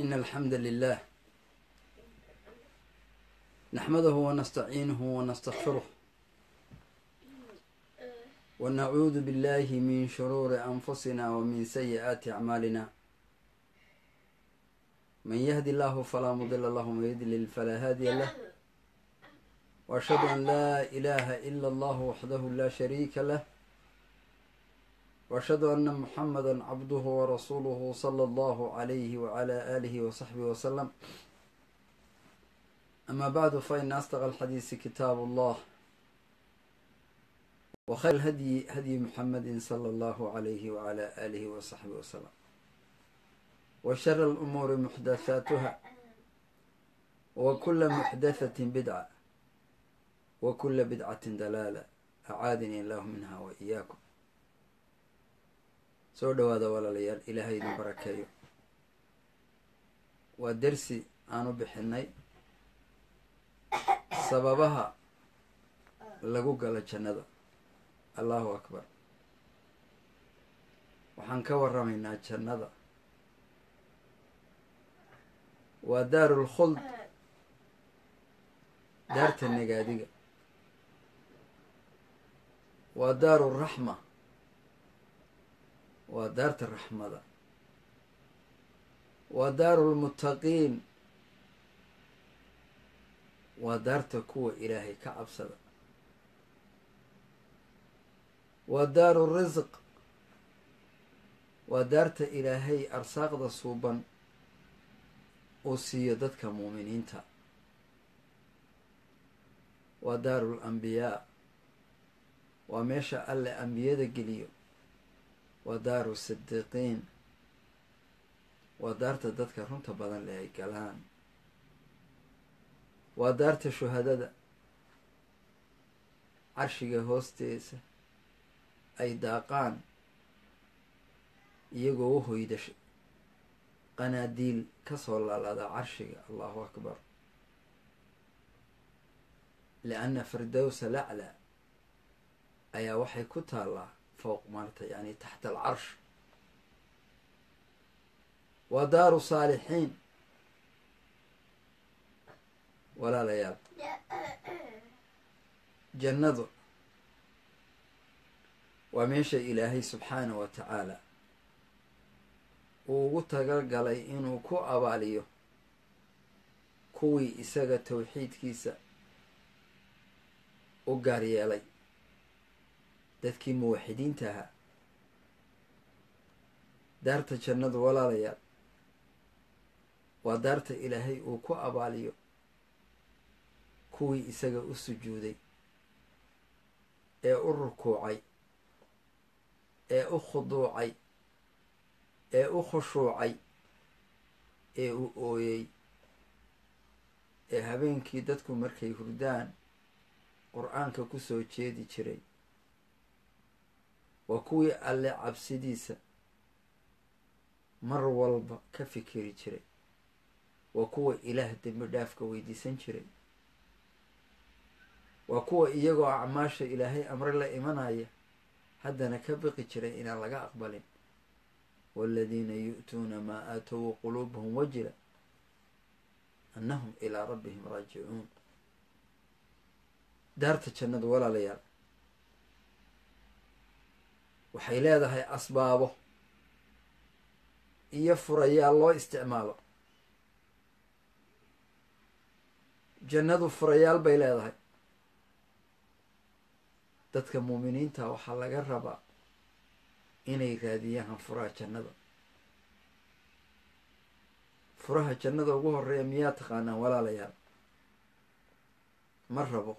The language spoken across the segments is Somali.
إن الحمد لله نحمده ونستعينه ونستغفره ونعوذ بالله من شرور أنفسنا ومن سيئات أعمالنا من يهد الله فلا مضل له ومن يضلل فلا هادي له وأشهد أن لا إله إلا الله وحده لا شريك له وأشهد أن محمدا عبده ورسوله صلى الله عليه وعلى آله وصحبه وسلم أما بعد فإن أصدق الحديث كتاب الله وخير الهدي هدي محمد صلى الله عليه وعلى آله وصحبه وسلم وشر الأمور محدثاتها وكل محدثة بدعة وكل بدعة دلالة أعاadني الله منها وإياكم soo dhawaada walaalayaal ilaahay idin barakeeyo waa dersi aan u bixinay sababaha lagu galo jannada allahu akbar waxaan ka waramaynaa jannada waa daaru lkhuld daarta nagaadiga waa daaru raxma waa daarta raxmada waa daaru lmuttaqiin waa daarta kuwa ilaahay ka cabsada waa daaru risq waa daarta ilaahay arsaaqda suuban uu siiyo dadka muuminiinta waa daaru lambiyaa waa meesha alle ambiyada geliyo waa daaru sidiiqiin waa daarta dadka runta badan leh ay galaan waa daarta shuhadada carshiga hoosteesa ay daaqaan iyagoo u hoyda qanaadiil kasoo laalaada carshiga allahu akbar lianna firdowsa lacla ayaa waxay ku taallaa fowq maarta yani taxta alcarsh waa daaru saalixiin walaalayaal jannadu waa meesha ilaahay subxaana wa tacaala uu ugu talagalay inuu ku abaaliyo kuwii isaga towxiidkiisa u gaar yeelay dadkii muwaxidiinta ahaa daarta jannadu walaalayaal waa daarta ilaahay uu ku abaaliyo kuwii isaga u sujuuday ee u rukuucay ee u khuduucay ee u khushuucay ee u ooyey ee habeenkii dadku markay hurdaan qur-aanka ku soo jeedi jiray waa kuwii alle cabsidiisa mar walba ka fikiri jiray waa kuwa ilaah dembi dhaafka weydiisan jiray waa kuwa iyagoo acmaasha ilaahay amre la imanaya haddana ka biqi jiray inaan laga aqbalin waaladiina yu'tuuna maa aatow wa quluubuhum wajila annahum ilaa rabbihim raajicuun daarta jannadu walaalayaal waxay leedahay asbaabo iyo furayaal loo isticmaalo jannadu furayaal bay leedahay dadka muuminiinta waxaa laga rabaa inay raadiyaan furaha jannada furaha jannada ugu horeeya miyaa taqaanaan walaalayaal ma rabo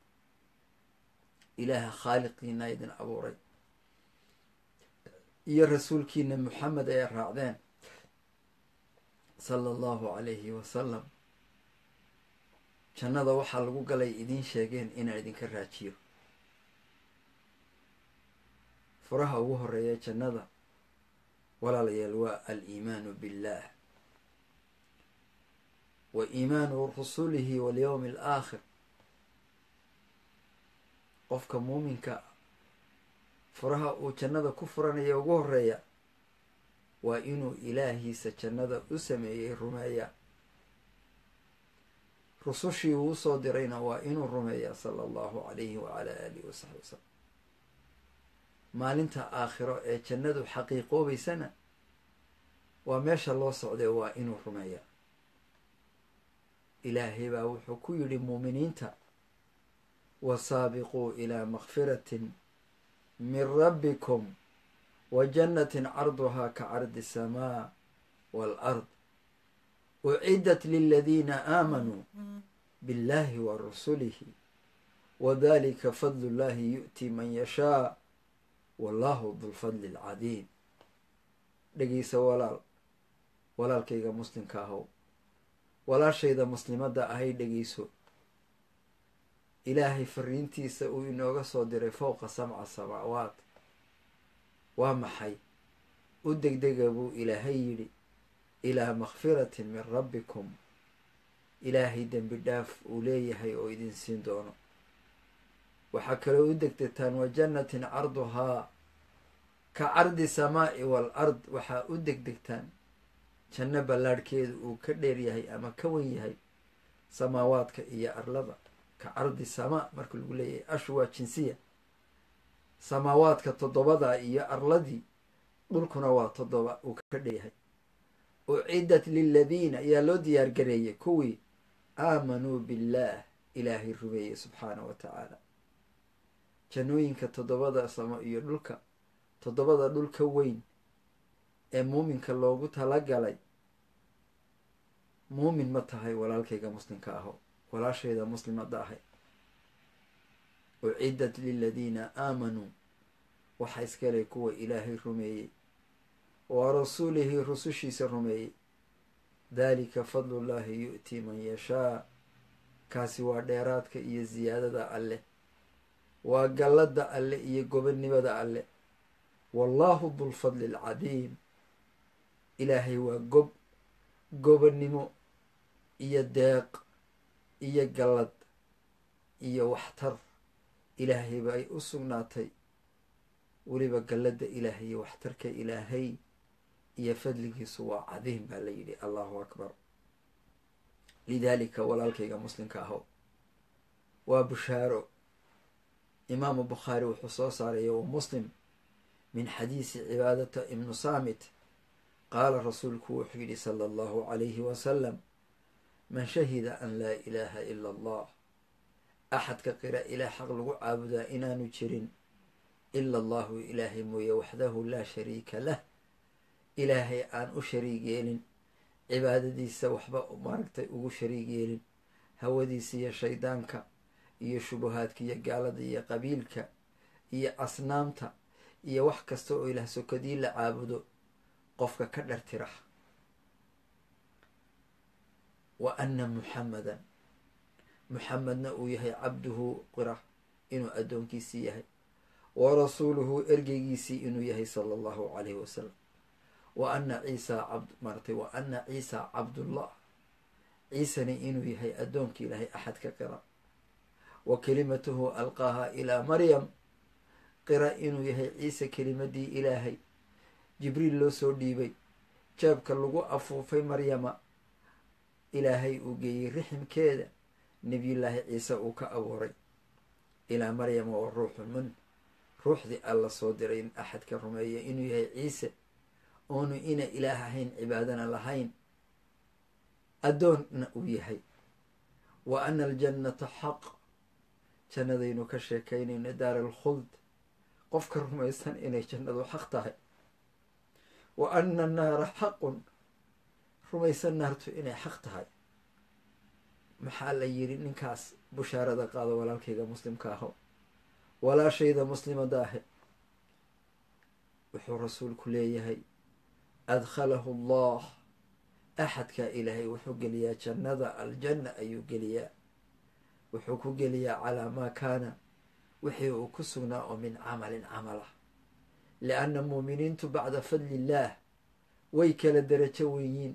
ilaaha khaaliqiina idin abuuray iyo rasuulkiina maxamed ay raacdeen sala allahu calayhi wasalam jannada waxaa lagu galay idiin sheegeen inaan idinka raajiyo furaha ugu horeeya jannada walaalayaal waa aliimaanu billaah wa iimaanu rusulihi walyowmi alaakhir qofka muuminka furaha uu jannada ku furanaya ugu horeeya waa inuu ilaahiisa jannada u sameeyey rumeeyaa rusushii uu usoo dirayna waa inuu rumeeyaa sala allahu calayhi wacala aalihi wasaxbi wasalam maalinta aakhiro ee jannadu xaqiiqoobaysana waa meesha loo socday waa inuu rumeeyaa ilaahay baa wuxuu ku yidhi muuminiinta wasaabiquu ilaa makfiratin min rabbikum wa jannatin carduhaa ka cardi asamaa waalard uciddat liladiina aamanuu biاllahi wa rasulihi wadalika fadlu llahi yu'ti man yashaa wallahu dulfadli alcadiim dhegeysa walaal walaalkayga muslimka ahow walaashayda muslimadda ahay dhegeyso ilaahay fariintiisa uu inooga soo diray fowqa sabca samaawaat waa maxay u degdega buu ilaahay yidhi ilaa makfiratin min rabbikum ilaahay dembi dhaaf uu leeyahay oo idin siin doono waxaa kaloo u degdegtaan wa jannatin carduhaa ka cardi samaa'i wal ard waxaa u degdegtaan janno ballaadhkeedu uu ka dheer yahay ama ka wen yahay samaawaadka iyo arlada ka cardi samaa marka lagu leeyahay ashu waa jinsiya samaawaadka toddobada iyo arladii dhulkuna waa toddoba uu ka dheeryahay uciddat liladiina ayaa loo diyaar gareeyay kuwii aamanuu billaah ilaahay rumeeyey subxaana wa tacaala jannooyinka toddobada samo iyo dhulka toddobada dhulka weyn ee muuminka loogu talagalay muumin ma tahay walaalkayga muslimka aho walaashayda muslimadda ahay uciddat liladiina aamanuu waxaa iskaley kuwa ilaahay rumeeyey wa rasuulihi rusushiisa rumeeyey daalika fadlullaahi yu'tii man yashaa kaasi waa dheeraadka iyo siyaadada alleh waa galladda alle iyo gobonnimada alleh wallaahu dulfadli alcadiim ilaahay waa gob gobonnimo iyo deeq iyo gallad iyo waxtar ilaahay ba ay u sugnaatay weliba galladda ilaahay iyo waxtarka ilaahay iyo fadligiisu waa cadiim baa la yidhi allahu akbar lidaalika walaalkayga muslimka aho waa bushaaro imaamu bukhaari wuxuu soo saaraya wa muslim min xadiisi cibaadata ibnu saamit qaala rasuulku wuxuu yidhi sala allahu calayhi wasalam man shahida an laa ilaaha ila allah axadka qira ilaah xaq lagu caabudaa inaanu jirin ila allahu ilaahay mooye waxdahu laa shariika lah ilaahay aan u shariig yeelin cibaadadiisa waxba maaragtay ugu shariig yeelin hawadiisa iyo shaydaanka iyo shubahaadka iyo gaalada iyo qabiilka iyo asnaamta iyo wax kasta oo ilaah sokadii la caabudo qofka ka dhartira wa anna muxamadan muxamedna uu yahay cabduhu qira inuu addoonkiisii yahay wa rasuuluhu ergeygiisii inuu yahay sala allahu calayhi wasalam wa anna ciisa cabd maaratay wa anna ciisa cabdullah ciisani inuu yahay addoonka ilaahay axadka qira wa kelimatuhu alqaaha ilaa maryam qira inuu yahay ciise kelimadii ilaahay jibriil loo soo dhiibay jeebka lagu afuufay maryama ilaahay uu geeyey riximkeeda nebiyullaahi ciise uu ka abuuray ilaa maryama wa ruuxun min ruuxdii alla soo diray in axadka rumeeya inuu yahay ciise oonu ina ilaah ahayn cibaadana lahayn addoonna uu yahay wa ana aljannata xaq jannadaynu ka sheekaynayno daar alkhuld qofka rumaysan inay jannadu xaq tahay wa ana annaara xaqun rumaysan naartu inay xaq tahay maxaa la yidhi ninkaas bushaarada qaado walaalkayga muslimka aho walaashayda muslimada ahe wuxuu rasuulku leeyahay adkhalahu allah axadkaa ilaahay wuxuu geliyaa jannada aljanna ayuu geliyaa wuxuu ku geliyaa calaa maa kaana wixii uu ku sugnaa oo min camalin camal ah lianna muuminiintu bacda fadli illaah way kala derajo wenyiin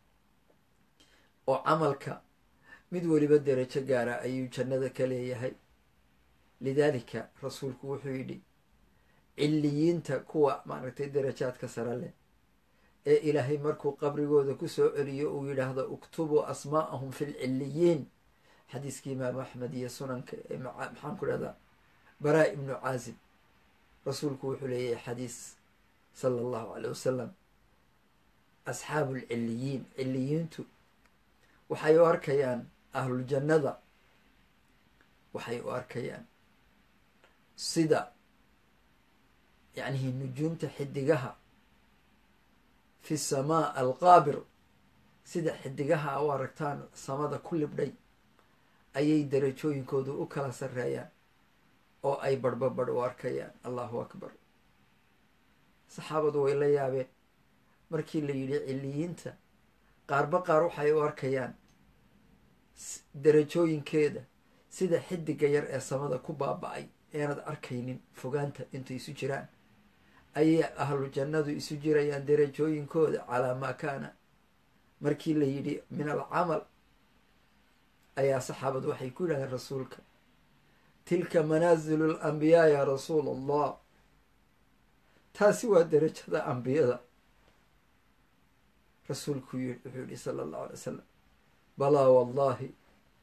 oo camalka mid weliba derajo gaara ayuu jannada ka leeyahay lidaalika rasuulku wuxuu yidhi cilliyiinta kuwa maaragtay darajaadka sare leh ee ilaahay markuu qabrigooda ku soo celiyo uu yidhaahdo uktubuu asmaa'ahum fi lcilliyiin xadiiskii imaamu axmed iyo sunanka ee maxaan ku dhahdaa baraa ibnu caazib rasuulku wuxuu leeyahay xadiis sala allahu caley wasalam asxaabu lcilliyiin ciliyiintu waxay u arkayaan ahluljannada waxay u arkayaan sida yacnihi nujuumta xidigaha fi samaa alqaabir sida xidigaha u aragtaan samada ku libdhay ayay darajooyinkoodu u kala sarreeyaan oo ay barhbabadh u arkayaan allahu akbar saxaabadu way la yaabeen markii la yidhi ciliyiinta qaarba qaar waxay u arkayaan darajooyinkeeda sida xidiga yar ee samada ku baaba-ay eenad arkaynin fogaanta intay isu jiraan ayay ahlu jannadu isu jirayaan darajooyinkooda calaa maa kaana markii la yidhi min alcamal ayaa saxaabadu waxay ku yidhahdeen rasuulka tilka manaasilu alambiyaa yaa rasuula allah taasi waa darajada ambiyada rasuulku wuxuu yihi sala allahu alay wasalam balaa wallahi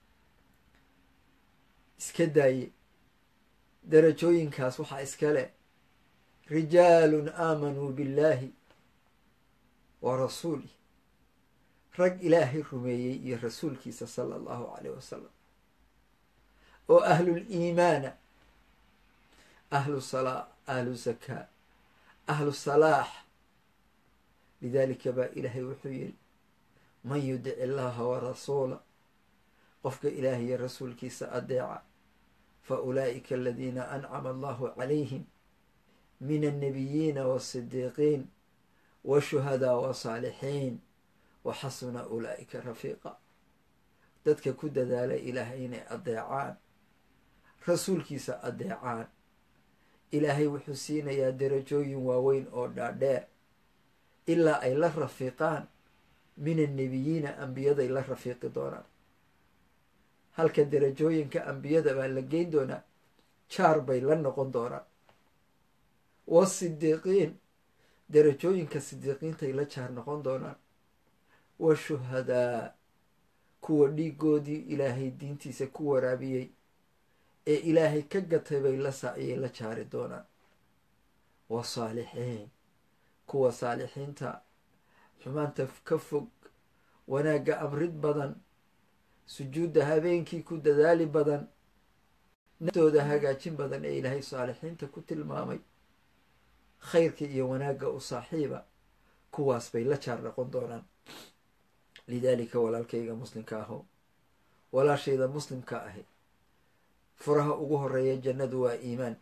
iska daaye darajooyinkaas waxaa iskale rijaalun aamanuu billaahi wa rasuulih rag ilaahay rumeeyey iyo rasuulkiisa sala allahu caleyh wasalam oo ahluliimaana ahlu salaa ahlu zakaa ahlu salaax lidaalika baa ilaahay wuxuu yidhi man yudic illaaha wa rasuula qofka ilaahay iyo rasuulkiisa adeeca fa ulaa'ika aladiina ancama allahu calayhim min annabiyiina waasidiiqiin washuhadaa wasaalixiin wa xasuna ulaa'ika rafiiqa dadka ku dadaala ilaahay inay adeecaan rasuulkiisa adeecaan ilaahay wuxuu siinayaa darajooyin waaweyn oo dhaadheer ilaa ay la rafiiqaan min annebiyiina ambiyaday la rafiiqi doonaan halka darajooyinka ambiyada baa la geyn doonaa jaar bay la noqon doonaan wasidiiqiin darajooyinka sidiiqiintay la jaar noqon doonaan wa shuhadaa kuwa dhiigoodii ilaahay diintiisa ku waraabiyey ee ilaahay ka gatay bay la saaciyay la jaari doonaan wa saalixiin kuwa saalixiinta xumaanta ka fog wanaagga amrid badan sujuudda habeenkii ku dadaali badan naftooda hagaajin badan ee ilaahay saalixiinta ku tilmaamay khayrka iyo wanaagga u saaxiiba kuwaas bay la jaar noqon doonaan lidaalika walaalkayga muslimka aho walaashayda muslimka ahi furaha ugu horeeya jannadu waa iimaan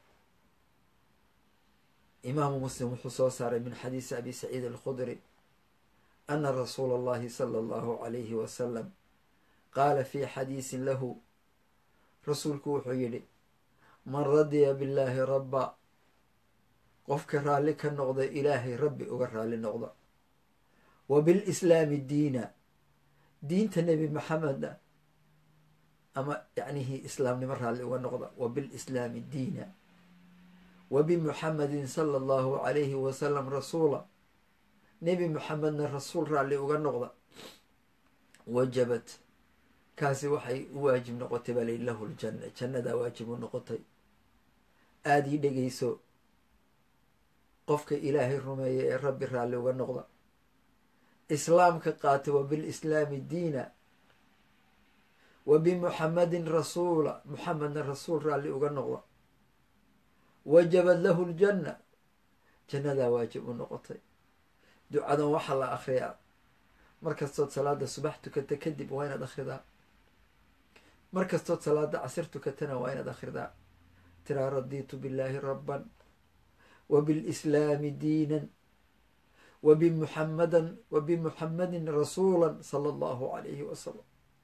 imaamu muslim wuxuu soo saaray min xadiisi abi saciid alkhudri ana rasuula allahi sala allahu calayhi wasalam qaala fii xadiisin lahu rasuulku wuxuu yidhi man radiya billaahi rabba qofka raalli ka noqda ilaahay rabbi uga raalli noqda wa bilislaami diina diinta nebi maxameda ama yacnihii islaamnimo raalli uga noqda wa bilislaami diina wa bimuxamedin sala allahu calayhi wasalam rasuula nebi muxamedna rasuul raalli uga noqda wajabat kaasi waxay u waajib noqotay baa layihi lahu ljanna jannadaa waajib u noqotay aada ii dhegeyso qofka ilaahay rumeeya ee rabbi raalli uga noqda islaamka qaata wa bilislaami diina wa bimuxamedin rasuula muxamedna rasuul raalli uga noqda wajabad lahu ljanna jannadaa waajib u noqotay ducadan waxaa la akhriyaa markastood salaada subax tukata kadib waa inaad akhridaa markastood salaada casir tukatana waa inaad akhridaa tiraa radiitu billaahi rabban wa bilislaami diinan wa bimuxamadan wa bimuxamedin rasuula sala allahu calayhi wasalam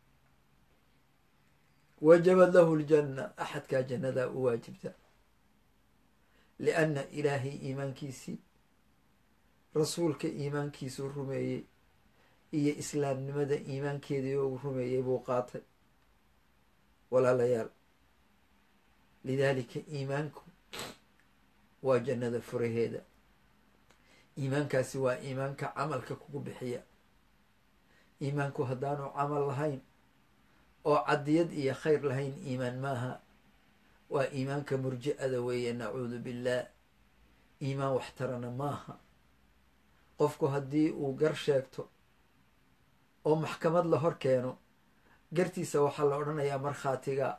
wajabad lahu ljanna axadkaa jannadaa u waajibta lianna ilaahay iimaankiisii rasuulka iimaankiisuu rumeeyey iyo islaamnimada iimaankeedii uu rumeeyey buu qaatay walaalayaal lidaalika iimaanku waa jannada furaheeda iimaankaasi waa iimaanka camalka kugu bixiya iimaanku haddaanu camal lahayn oo cadiyad iyo khayr lahayn iimaan maaha waa iimaanka murji-ada weeye nacuudu billaah iimaan waxtarana maaha qofku haddii uu gar sheegto oo maxkamad la hor keeno gartiisa waxaa la odhanayaa markhaatiga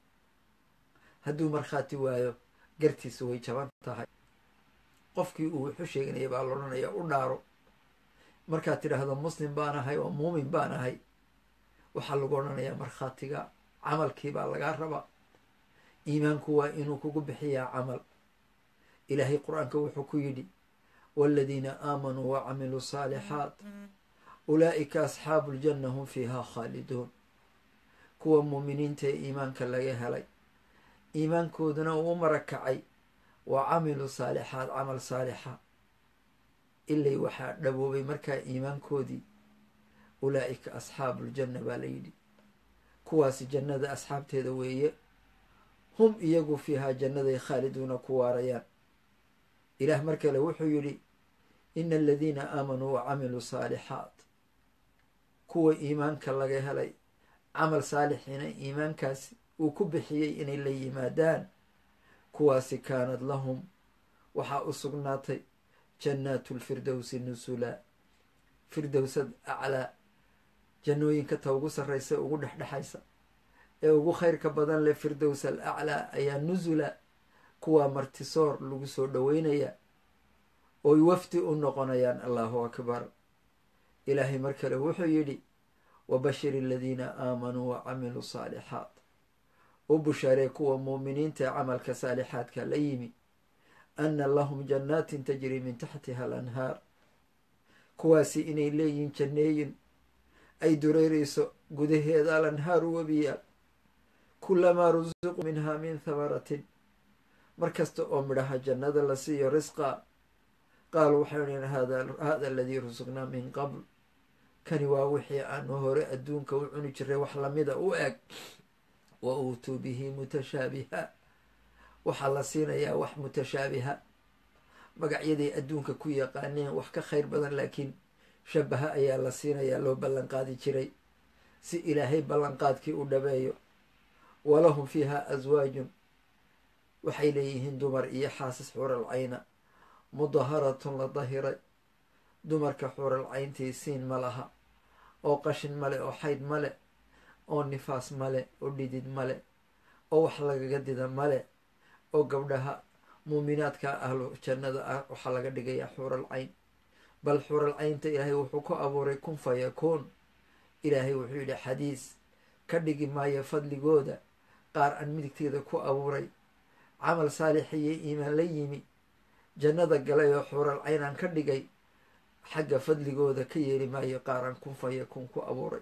hadduu markhaati waayo gartiisa way jaban tahay qofkii uu wuxu sheeganaya baa la odhanayaa u dhaaro markaad tidhaahdo muslim baan ahay oo muumin baan ahay waxaa lagu odhanayaa markhaatiga camalkii baa lagaa rabaa iimaanku waa inuu kugu bixiyaa camal ilaahay qur-aanka wuxuu ku yidhi waaladiina aamanuu wa camiluu saalixaat ulaa'ika asxaabu ljanna hum fiihaa khaaliduun kuwa muuminiinta ee iimaanka laga helay iimaankooduna uu marakacay wa camiluu saalixaat camal saalixa ilay waxaa dhaboobay markaa iimaankoodii ulaa'ika asxaabu ljanna baa la yidhi kuwaasi jannada asxaabteeda weeye hum iyagu fiihaa jannaday khaaliduuna ku waarayaan ilaah mar kale wuxuu yidhi ina aladiina aamanuu wa camiluu saalixaat kuwa iimaanka laga helay camal saalixiina iimaankaasi uu ku bixiyey inay la yimaadaan kuwaasi kaanad lahum waxaa u sugnaatay jannaatu lfirdowsi nusula firdowsad aclaa jannooyinka ta ugu sarraysa ugu dhexdhexaysa ee ugu khayrka badan leh firdows al aclaa ayaa nusula kuwaa martisoor lagu soo dhoweynaya oy wafdi u noqonayaan allahu akbar ilaahay mar kale wuxuu yidhi wabashir aladiina aamanuu wa camiluu saalixaat u bushaaree kuwa muuminiinta ee camalka saalixaadka la yimi anna lahum jannaatin tajri min taxtiha alanhaar kuwaasi inay leeyihiin janneeyin ay dureerayso gudaheeda alanhaaru webiyaal kulamaa rusiquu minhaa min thamaratin mar kasta oo midhaha jannada la siiyo risqa qaalu waxay dhaheen hada aladii rusuqnaa min qabl kani waa wixii aanu hore adduunka u cuni jiray wax lamida u eg wa uutuu bihi mutashaabiha waxaa la siinayaa wax mutashaabiha magacyaday adduunka ku yaqaaneen wax ka khayr badan laakiin shabaha ayaa la siinayaa loo ballanqaadi jiray si ilaahay ballanqaadkii u dhabeeyo walahum fiiha aswaajun waxay leeyihiin dumar iyo xaasis xuural cayna mudaharatun la dahiray dumarka xuural cayntii siin ma laha oo qashin male oo xayd male oo nifaas male oo dhidid male oo wax lagaga dida male oo gabdhaha muuminaadka ahlu jannada ah waxaa laga dhigayaa xuural cayn bal xuural caynta ilaahay wuxuu ku abuuray kun fa yakuun ilaahay wuxuu yidhi xadiis ka dhigi maayo fadligooda qaar aan midigteeda ku abuuray camal saalixiyo iimaan la yimi jannada galay oo xuural caynaan ka dhigay xagga fadligooda ka yeeli maayo qaaraan kun fa yakuun ku abuuray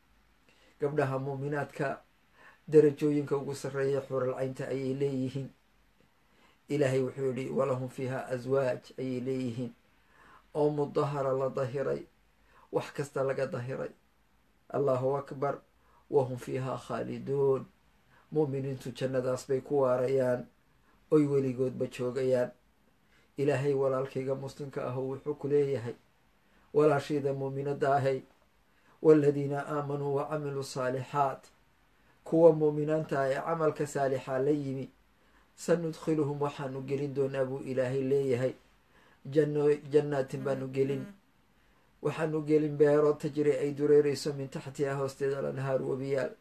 gabdhaha muuminaadka darajooyinka ugu sarreeya xuural caynta ayay leeyihiin ilaahay wuxuu yidhi walahum fiiha aswaaj ayay leeyihiin oo mudahara la dahiray wax kasta laga dahiray allahu akbar wahum fiihaa khaaliduun mu'miniintu jannadaas bay ku waarayaan oy weligoodba joogayaan ilaahay walaalkayga muslimka ahu wuxuu ku leeyahay walaashayda muuminadda ahay waaladiina aamanuu wa camiluu saalixaat kuwa muuminaanta ah ee camalka saalixaa la yimi sanudkhiluhum waxaanu gelin doonaa buu ilaahay leeyahay janno jannaatin baanu gelin waxaanu gelin beero tajri ay dureerayso min taxtiha hoosteeda lanhaar webiyaal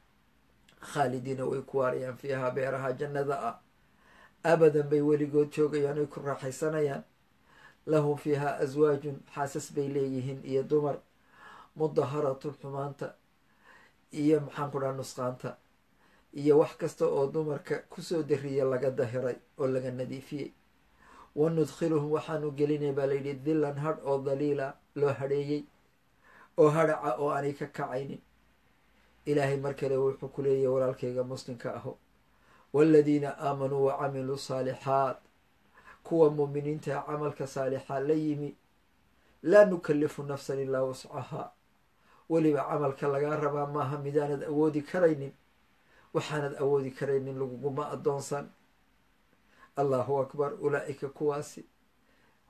khaalidiina way ku waarayaan fiihaa beeraha jannada ah abadan bay weligood joogayaan ay ku raaxaysanayaan lahum fiihaa aswaajun xaasas bay leeyihiin iyo dumar mudaharatun xumaanta iyo maxaan ku dhaha nusqaanta iyo wax kasta oo dumarka kusoo dariya laga dahiray oo laga nadiifiyey wa nudkhiluhum waxaanu gelinay baa layidhi dillan hadh oo daliila loo hadheeyey oo hadhaca oo aanay ka kacaynin ilaahay mar kale wuxuu ku leeyahy walaalkayga muslimka aho waaladiina aamanuu wa camiluu saalixaat kuwa muuminiinta camalka saalixaa la yimi laa nukallifu nafsan ilaa wascahaa weliba camalka lagaa rabaa maaha midaanad awoodi karaynin waxaanad awoodi karaynin laguguma addoonsan allahu akbar ulaa'ika kuwaasi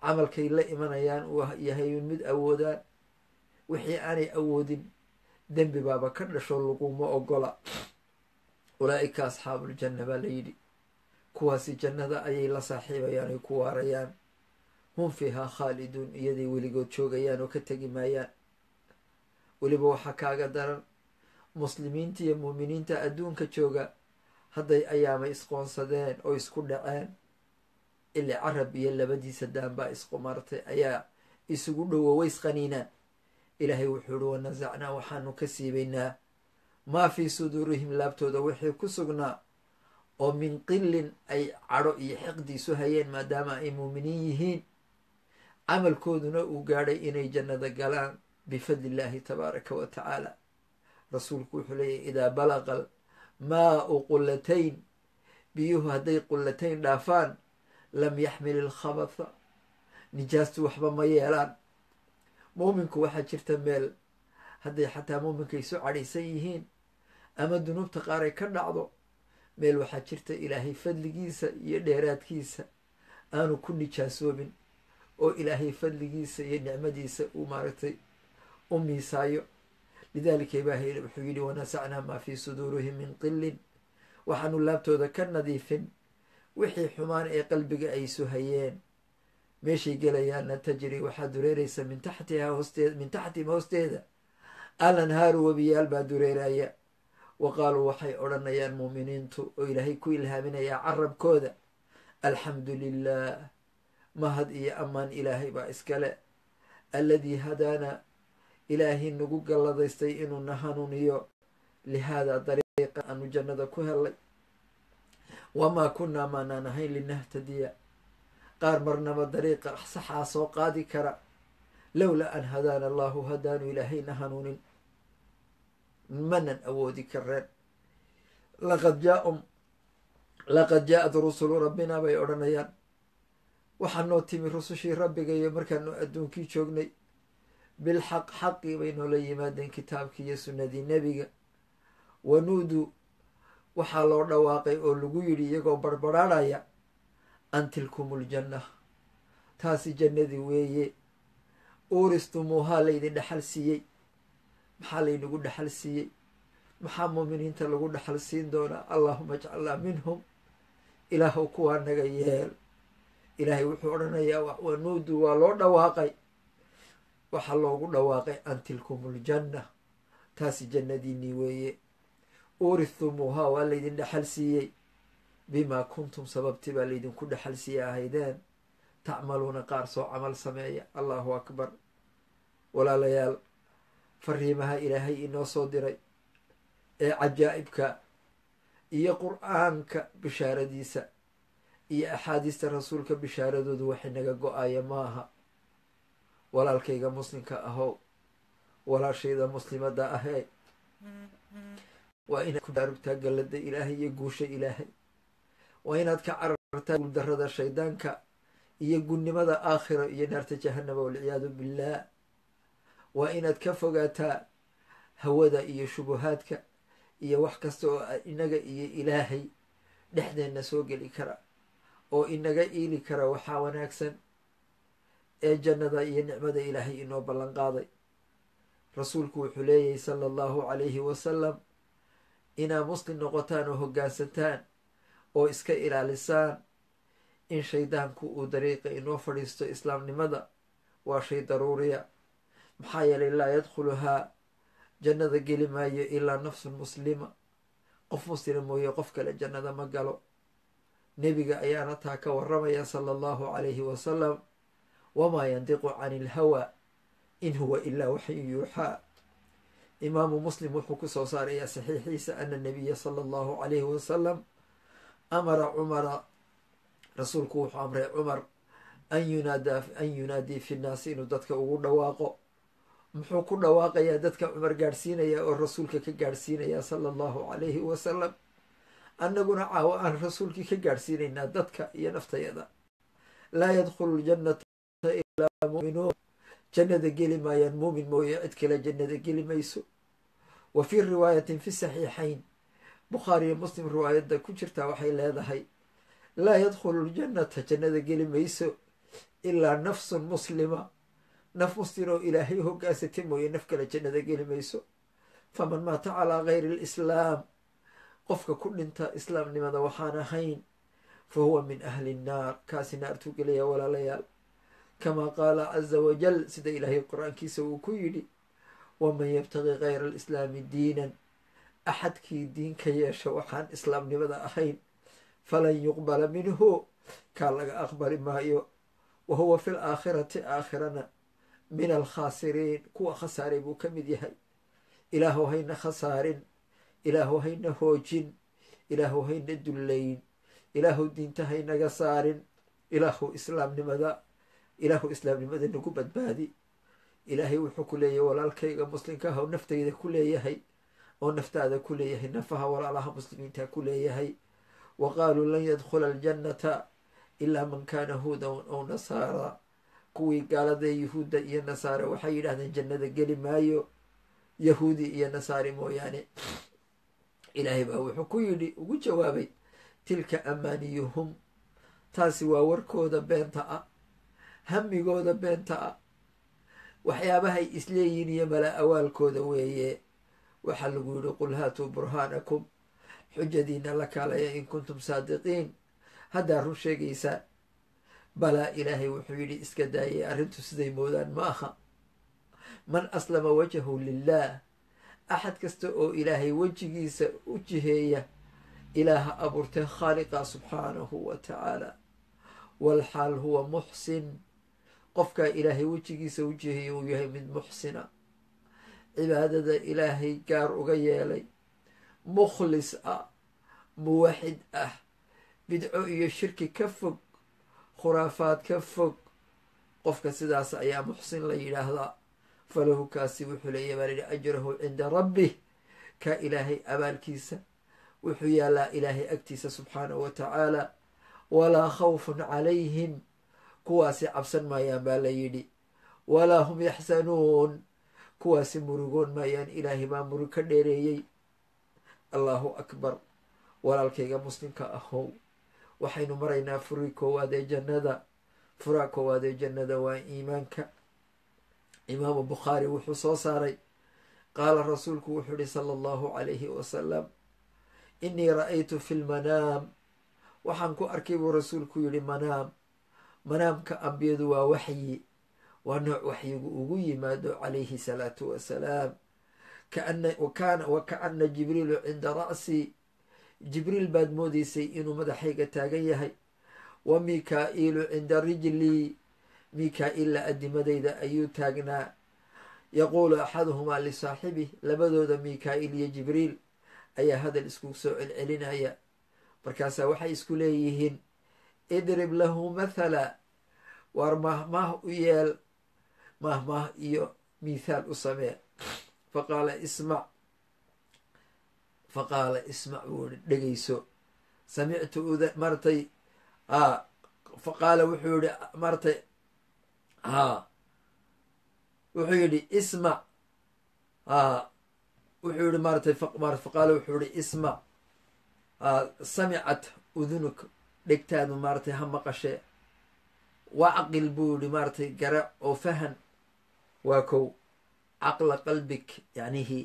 camalkay la imanayaan uu yahay mid awoodaan wixii aanay awoodin dembi baaba ka dhasho laguma ogola ulaa'ika asxaabuuljanna baa la yidhi kuwaasi jannada ayay la saaxiibayaan ay ku waarayaan hum fiihaa khaaliduun iyaday weligood joogayaan oo ka tegi maayaan weliba waxaa kaaga daran muslimiinta iyo muuminiinta adduunka jooga hadday ayaama isqoonsadeen oo isku dhaceen ili carab iyo labadiisa daanbaa isku martay ayaa isugu dhowo ways qaniinaan ilaahay wuxuu ihi wanasacnaa waxaanu ka siibaynaa maa fii suduurihim laabtooda wixii ku sugnaa oo min qilin ay cadho iyo xiqdiisu hayeen maadaama ay muuminiin yihiin camalkooduna uu gaadhay inay jannada galaan bifadli illaahi tabaaraka wa tacaala rasuulku wuxuu leeyahy idaa balaqa maau qullatayn biyuhu hadday qullatayn dhaafaan lam yaxmil ilkhabatha nijaastu waxba ma yeelaan muuminku waxaa jirta meel hadday xataa muuminka isu cadhaysan yihiin ama dunuubta qaar ay ka dhacdo meel waxaa jirta ilaahay fadligiisa iyo dheeraadkiisa aanu ku nijaasoobin oo ilaahay fadligiisa iyo nicmadiisa uu maaragtay u miisaayo lidaalika ilaahay wuxuu yidhi wanasacnaa maa fii suduurihim min qilin waxaanu laabtooda ka nadiifin wixii xumaan ee qalbiga ay isu hayeen meeshay gelayaanna tajri waxaa dureeraysa min taxtihaa hoosteeda min taxtihim hoosteeda alanhaaru webiyaal baa dureeraya wa qaaluu waxay odhanayaan muuminiintu oo ilaahay ku ilhaaminayaa carabkooda alxamdu lilah mahad iyo ammaan ilaahay baa iskale alladii hadaana ilaahay nagu galladaystay inuu na hanuuniyo lihaada dariiqa aanu jannada ku helay wamaa kunnaa maanaan ahayn linahtadiya qaar marnaba dariiqa saxaa soo qaadi kara lowlaa an hadaana allahu hadaanu ilaahayna hanuunin manan awoodi kareen laqad jaaum laqad jaa-ad rusulu rabbina bay odhanayaan waxaa noo timi rusushii rabbiga iyo markaanu adduunkii joognay bilxaq xaqii bay noola yimaadeen kitaabkii iyo sunnadii nebiga wanuudu waxaa loo dhawaaqay oo lagu yidhi iyagoo barbaraarhaya an tilkum uljanna taasi jannadii weeye uuristumuuhaa laydin dhexal siiyey maxaa laynagu dhexal siiyey maxaa muuminiinta lagu dhexal siin doonaa allaahuma ajcalnaa minhum ilaahuw kuwaa naga yeel ilaahay wuxuu odhanayaa wanuudu waa loo dhawaaqay waxaa loogu dhawaaqay an tilkum uljanna taasi jannadiinii weeye uuristumuuhaa waa laydin dhexal siiyey bimaa kuntum sababtii baa laydinku dhexal siiye ahaydeen tacmaluuna qaar soo camal sameeya allahu akbar walaalayaal fariimaha ilaahay inoo soo diray ee cajaa'ibka iyo qur-aanka bishaaradiisa iyo axaadiista rasuulka bishaaradoodu waxay naga go-aya maaha walaalkayga muslimka ahow walaashayda muslimadda ahee waa inaad ku dhaarugtaa gallada ilaahay iyo guusha ilaahay waa inaad ka carartaa guuldarrada shaydaanka iyo gunnimada aakhira iyo naarta jahanaba walciyaadu billaah waa inaad ka fogaataa hawada iyo shubuhaadka iyo wax kasta oo inaga iyo ilaahay dhexdeenna soo geli kara oo inaga iili kara waxaa wanaagsan ee jannada iyo nicmada ilaahay inoo ballan qaaday rasuulku wuxuu leeyahay sala allahu calayhi wasalam inaa muslim noqotaan oo hoggaansantaan oo iska ilaalisaan in shaydaanku uu dariiqa inoo fadhiisto islaamnimada waa shay daruuriya maxaa yeelay laa yadkhuluhaa jannada geli maayo ilaa nafsun muslima qof muslima mooye qof kale jannada ma galo nebiga ayaana taa ka waramaya sala allahu calayhi wasalam wamaa yandiqu cani ilhawa in huwa ilaa waxyu yuuxaa imaamu muslim wuxuu ku soo saarayaa saxiixiisa ana nabiya sala allahu calayhi wasalam amara cumara rasuulku wuxuu amray cumar an yunaada an yunaadii fi nnaasi inuu dadka ugu dhawaaqo muxuu ku dhawaaqayaa dadka cumar gaadhsiinaya oo rasuulka ka gaadhsiinaya sala allahu calayhi wasalam annaguna caawo aan rasuulkii ka gaadhsiinaynaa dadka iyo naftayada laa yadkhulu ljannata ilaa muuminuun jannada geli maayaan muumin mooye cid kale jannada geli mayso wa fii riwaayatin fi saxiixayn bukhaariyo muslim riwaayadda ku jirtaa waxay leedahay laa yadkhulu ljannata jannada geli mayso ilaa nafsun muslima naf muslim oo ilaahay hogaansatay mooye naf kale jannada geli mayso faman maata calaa gayri alislaam qofka ku dhinta islaamnimada waxaan ahayn fa huwa min ahli nnaar kaasi naartuu gelaya walaalayaal kamaa qaala caza wajal sida ilaahay qur-aankiisa uu ku yidhi waman yabtaqi gayra alislaami diinan axadkii diin ka yeesha waxaan islaamnimada ahayn falan yuqbala minhu kaa laga aqbali maayo wa huwa fi laakhirati aakhirana min alkhaasiriin kuwa khasaaray buu ka mid yahay ilaahu hayna khasaarin ilaahu hayna hoojin ilaahu hayna dullayn ilaahu diinta haynaga saarin ilaahu islaamnimada ilaahu islaamnimada nagu badbaadi ilaahay wuxuu ku leeyahay walaalkayga muslimka ah oo naftayda ku leeyahay oo naftaada ku leeyahay nafaha walaalaha muslimiinta ku leeyahay wa qaaluu lan yadkhula aljannata ilaa man kaana huudan ow nasaara kuwii gaalada yahuudda iyo nasaare waxay yidhahdeen jannada geli maayo yahuudi iyo nasaari mooyaane ilaahay baa wuxuu ku yidhi ugu jawaabay tilka amaaniyuhum taasi waa warkooda beenta ah hamigooda beenta ah waxyaabahay isleeyihin iyo mala awaalkooda weeye waxaa lagu yidhi qul haatuu burhaanakum xujadiina la kaalaya in kuntum saadiqiin haddaa run sheegaysaan balaa ilaahay wuxuu yidhi iska daayay arrintu siday moodaan ma aha man aslama wajahu lilah axad kasta oo ilaahay wejigiisa u jiheeya ilaaha abuurtay khaaliqa subxaanahu wa tacaala walxaal huwa muxsin qofkaa ilaahay wejigiisa u jiheeya uu yahay mid muxsina cibaadada ilaahay gaar uga yeelay mukhlis ah muwaxid ah bidco iyo shirki ka fog khuraafaad ka fog qofka sidaas ayaa muxsin la yidhaahdaa falahu kaasi wuxuu leeyahy baa lihi ajrahu cinda rabbih ka ilaahay abaalkiisa wuxuu yaallaa ilaahay agtiisa subxaanahu wa tacaala walaa khawfun calayhim kuwaasi cabsan maayaan baa la yidhi walaa hum yaxsanuun kuwaasi murugoon maayaan ilaahay baa murug ka dheereeyey allahu akbar walaalkayga muslimka ahow waxaynu maraynaa furii koowaad ee jannada furaa koowaad ee jannada waa iimaanka imaamu bukhaari wuxuu soo saaray qaala rasuulku wuxuu ihi sala allahu calayhi wasalam innii ra-aytu fi lmanaam waxaan ku arkay buu rasuulku yidhi manaam manaamka ambiyadu waa waxyi waa nooc waxyigu ugu yimaado calayhi salaatu wasalaam wa kaana jibriilu cinda ra'si jibriil baad moodeysay inuu madaxayga taagan yahay wa mikaa'iilu cinda rijlii mika-iilla adimadayda ayuu taagnaa yaquulu axaduhumaa lisaaxibih labadooda mika-iil iyo jibriil ayaa hadal isku soo celcelinaya markaasaa waxay isku leeyihiin idrib lahu mathala waar mahmaah u yeel mahmaah iyo mithaal u samee faqaala ismac faqaala ismac buu i dhegeyso samictu uda maratay a faqaala wuxuu yihi maratay haa wuxuu yidhi ismac a wuxuu yihi maaratay faqaala wuxuu yihi ismac samicat udunuk dhegtaadu maaratay ha maqashee wacqil buu yihi maaratay gara oo fahan waa kow caqla qalbig yacnihi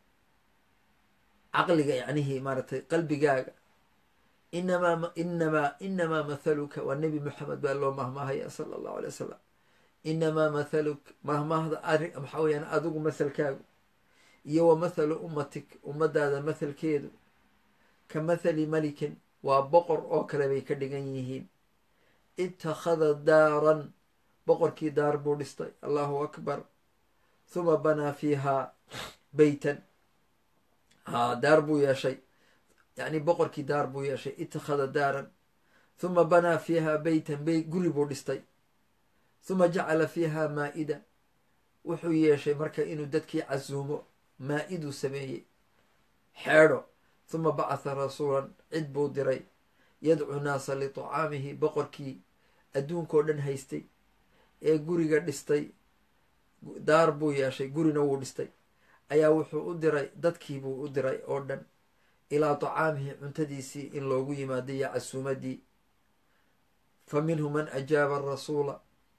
caqliga yacnihii maaratay qalbigaaga inamaa inamaa inamaa mathaluka waa nebi moxamed baa loo mahmaahaya sala allahu alay wasalam inamaa mathaluk mahmaahda ari maxaa weyaan adigu mathalkaagu iyo wa mathalu ummatik ummadaada mathalkeedu ka mathali malikin waa boqor oo kale bay ka dhigan yihiin itakhada daaran boqorkii daar buu dhistay allahu akbar huma banaa fiihaa beytan haa daar buu yeeshay yacni boqorkii daar buu yeeshay itakhada daaran huma banaa fiihaa beytan bey guri buu dhistay huma jacala fiihaa maa-ida wuxuu yeeshay marka inuu dadkii casuumo maa-iduu sameeyey xeedho huma bacatha rasuulan cid buu diray yadcu naasa litacaamihi boqorkii adduunkao dhan haystay ee guriga dhistay daar buu yeeshay gurina wuu dhistay ayaa wuxuu u diray dadkii buu u diray oo dhan ilaa tacaamihi cuntadiisii in loogu yimaado iyo casuumadii fa minhu man ajaaba arasuula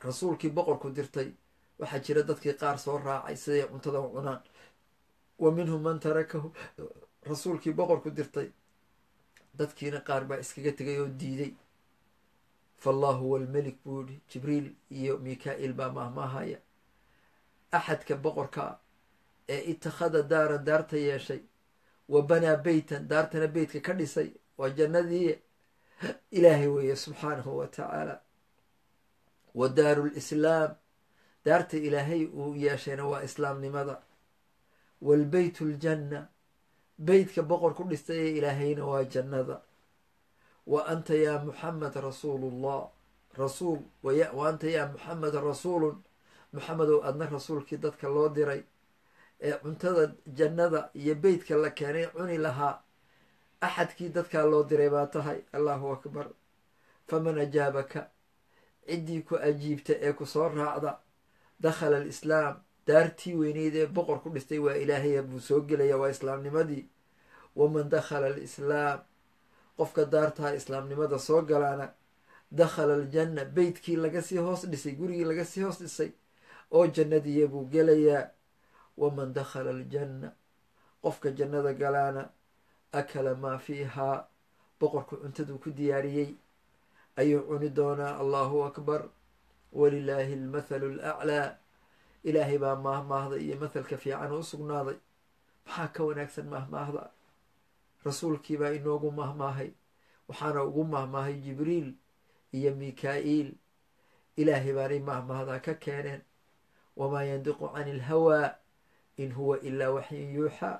rasuulkii boqorku dirtay waxaa jira dadkii qaar soo raacay siday cuntada u cunaan wa minhum man tarakahu rasuulkii boqorku dirtay dadkiina qaar baa iskaga tegay oo diiday faallahu huwa almelik buu yihi jibriil iyo mika-iil baa mahmaahaya axadka boqorka ee itakhada daaran daarta yeeshay wa banaa beytan daartana beytka ka dhisay waa jannadii ilaahay weeye subxaanahu wa tacaala wa daaru lislaam daarta ilaahay uu yeeshayna waa islaamnimada waalbeyt ljanna beytka boqor ku dhistay ee ilaahayna waa jannada wa anta yaa muxamed rasuulullah rasuul wa anta yaa muxamed rasuulun muxamedow adna rasuulkii dadka loo diray ee cuntada jannada iyo beytka la keenay cuni lahaa axadkii dadkaa loo diray baa tahay allahu akbar faman ajaabaka ciddii ku ajiibta ee ku soo raacda dakhala alislaam daartii weyneyd ee boqor ku dhistay waa ilaahaya buu soo gelaya waa islaamnimadii waman dakhala alislaam qofka daartaa islaamnimada soo galaana dakhala aljanna beytkii laga sii hoos dhisay gurigii laga sii hoos dhisay oo jannadiiya buu gelayaa waman dakhala aljanna qofka jannada galaana akala maa fiihaa boqorku cuntaduu ku diyaariyey ayuu cuni doonaa allahu akbar walilaahi almathalu alaclaa ilaahay baa maahmaahda iyo mathalka fiican u sugnaaday maxaa ka wanaagsan maahmaahda rasuulkiibaa inoogu mahmaahay waxaana ugu mahmaahay jibriil iyo mika-iil ilaahay baanay mahmaahdaa ka keeneen wamaa yandiqu cani ilhawaa in huwa ilaa waxyin yuuxaa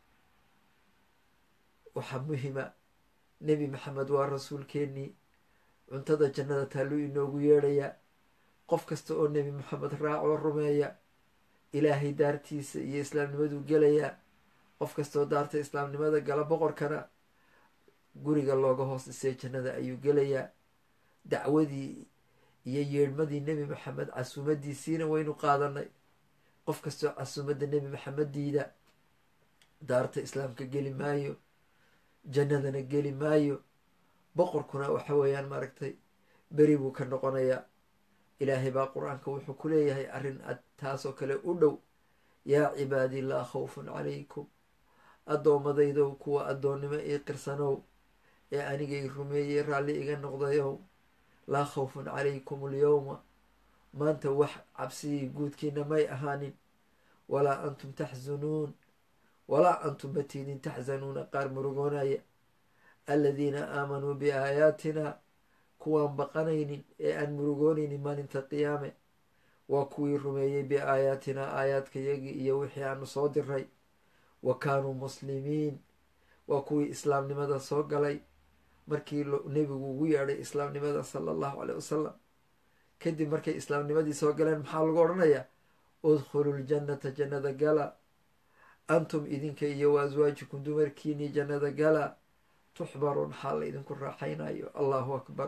waxaa muhima nebi maxamed waa rasuulkeennii cuntada jannada taalluu inoogu yeedhayaa qof kasta oo nebi maxamed raacoo rumeeya ilaahay daartiisa iyo islaamnimaduu gelayaa qof kastaoo daarta islaamnimada gala boqorkana guriga looga hoos dhisay jannada ayuu gelayaa dacwadii iyo yeedhmadii nebi maxamed casuumadiisiina waynu qaadanay qof kastoo casuumadda nebi maxamed diida daarta islaamka geli maayo jannadana geli maayo boqorkuna waxa weeyaan maaragtay beri buu ka noqonayaa ilaahay baa qur-aanka wuxuu ku leeyahay arrin ad taasoo kale u dhow yaa cibaadii laa khawfun calaykum addoommadaydow kuwa addoonnimo ii qirsanow ee anigay rumeeyey raalli iga noqdayow laa khawfun calaykum alyowma maanta wax cabsigii guudkiina may ahaanin walaa antum taxsunuun walaa antum matiidin taxsanuuna qaar murugoonaya aladiina aamanuu biaayaatina kuwaan baqanaynin ee aan murugoonaynin maalinta qiyaame waa kuwii rumeeyey biaayaatinaa aayaadkayagii iyo wixii aanu soo diray wa kaanuu muslimiin waa kuwii islaamnimada soo galay markii nebigu ugu yeedhay islaamnimada sala allahu caleyh wasalam kadib markay islaamnimadii soo galeen maxaa lagu odhanayaa udkhulu ljannata jannada gala antum idinka iyo wa aswaajikum dumarkiinii jannada gala tuxbaruun xaal laydinku raaxaynayo allahu akbar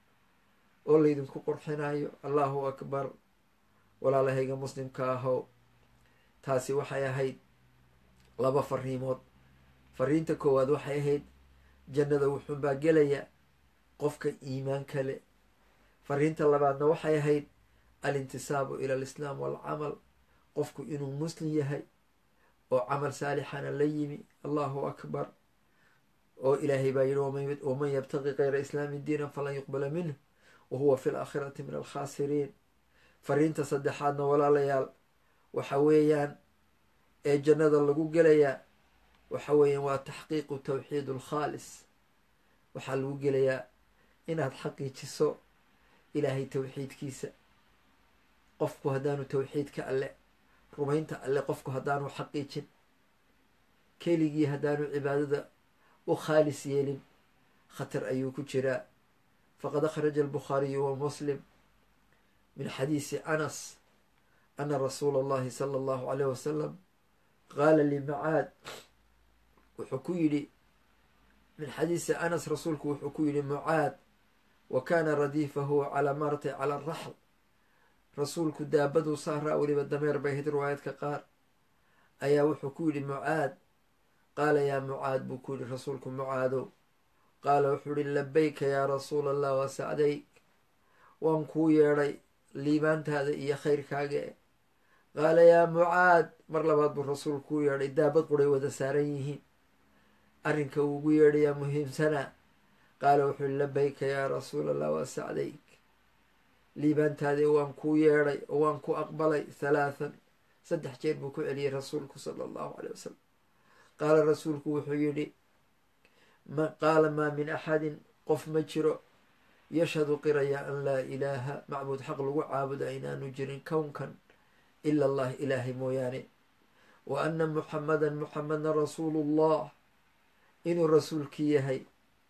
oo laydinku qurxinayo allahu akbar walaalahayga muslimka ahow taasi waxay ahayd laba fariimood fariinta koowaad waxay ahayd jannada wuxuunbaa gelaya qofka iimaan kale fariinta labaadna waxay ahayd alintisaabu ila alislaam waalcamal qofku inuu muslim yahay oo camal saalixana la yimi allahu akbar oo ilaahay baa yihi waman yabtaqi kayra islaami diinan falan yuqbala minh wa huwa fi laakhirati min alkhaasiriin fariinta saddexaadna walaalayaal waxa weeyaan ee jannada lagu gelayaa waxa weeyaan waa taxqiiqu tawxiid alkhaalis waxaa lagu gelayaa inaad xaqiijiso ilaahay tawxiidkiisa qofku haddaanu tawxiidka alle rumaynta alle qofku haddaanu xaqiijin keligii haddaanu cibaadada u khaalis yeelin khatar ayuu ku jiraa faqad akhraja albukhaariyu wa muslim min xadiisi anas ana rasuula allahi sala allahu aleyh wasalam qaala limacaad wuxuu ku yidhi min xadiisi anas rasuulku wuxuu ku yidhi mucaad wa kaana radiifahu calaa maartay cala araxl rasuulku daabaduu saaraa weliba dameer bay ahayd riwaayadka qaar ayaa wuxuu ku yidhi mucaad qaala yaa mucaad buu ku yidhi rasuulku mucaadow qaala wuxuu yihi labayka yaa rasuula allah wa sacdayk waan kuu yeedhay liibaantaada iyo khayrkaaga e qaala yaa mucaad mar labaad buu rasuulku u yeedhay daabad quray wada saaran yihiin arrinka uu ugu yeedhayaa muhiimsanaa qaala wuxuu labayka yaa rasuul allah waa sacdayk liibaantaadii waan kuu yeedhay oo waan ku aqbalay halaathan saddex jeer buu ku celiyey rasuulku sala allahu caley wasalam qaala rasuulku wuxuu yidhi qaala maa min axadin qof ma jiro yashhadu qiraya an laa ilaaha macbuud xaq lagu caabuda inaanu jirin kownkan ila allah ilaahay mooyaane wa anna muxamadan muxamedna rasuulullah inuu rasuulkii yahay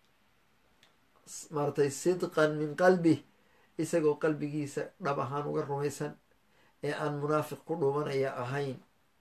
maaratay sidqan min qalbih isagoo qalbigiisa dhab ahaan uga rumaysan ee aan munaafiq ku dhuumanaya ahayn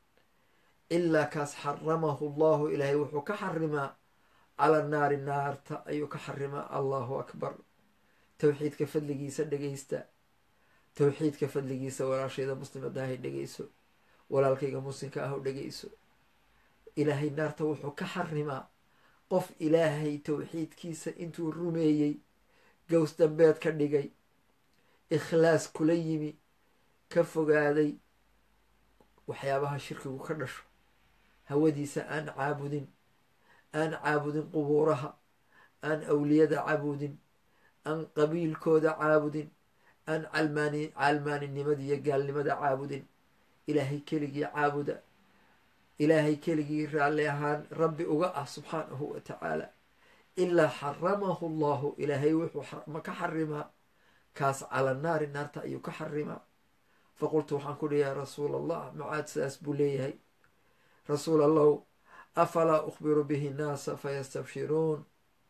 ilaa kaas xaramahu allahu ilaahay wuxuu ka xarimaa cala naari naarta ayuu ka xarimaa allahu akbar towxiidka fadligiisa dhegeysta towxiidka fadligiisa walaashayda muslimadahay dhegeyso walaalkayga muslimka ah dhegeyso ilaahay naarta wuxuu ka xarimaa qof ilaahay towxiidkiisa intuu rumeeyey gows dambeed ka dhigay ikhlaas kula yimi ka fogaaday waxyaabaha shirkigu ka dhasho hawadiisa aan caabudin aan caabudin qubuuraha aan awliyada caabudin aan qabiilkooda caabudin aan calmaani caalmaaninimada iyo gaalnimada caabudin ilaahay keligii caabuda ilaahay keligii raalli ahaan rabbi uga ah subxaanahu wa tacaala ilaa xaramahu allahu ilaahay wuxuu ka xarimaa kaas cala naari naarta ayuu ka xarimaa faqultu waxaan ku dhi yaa rasuul allah mucaad sidaas buu leeyahay rasuul allahu afalaa ukhbiru bihi nnaasa fayastabshiruun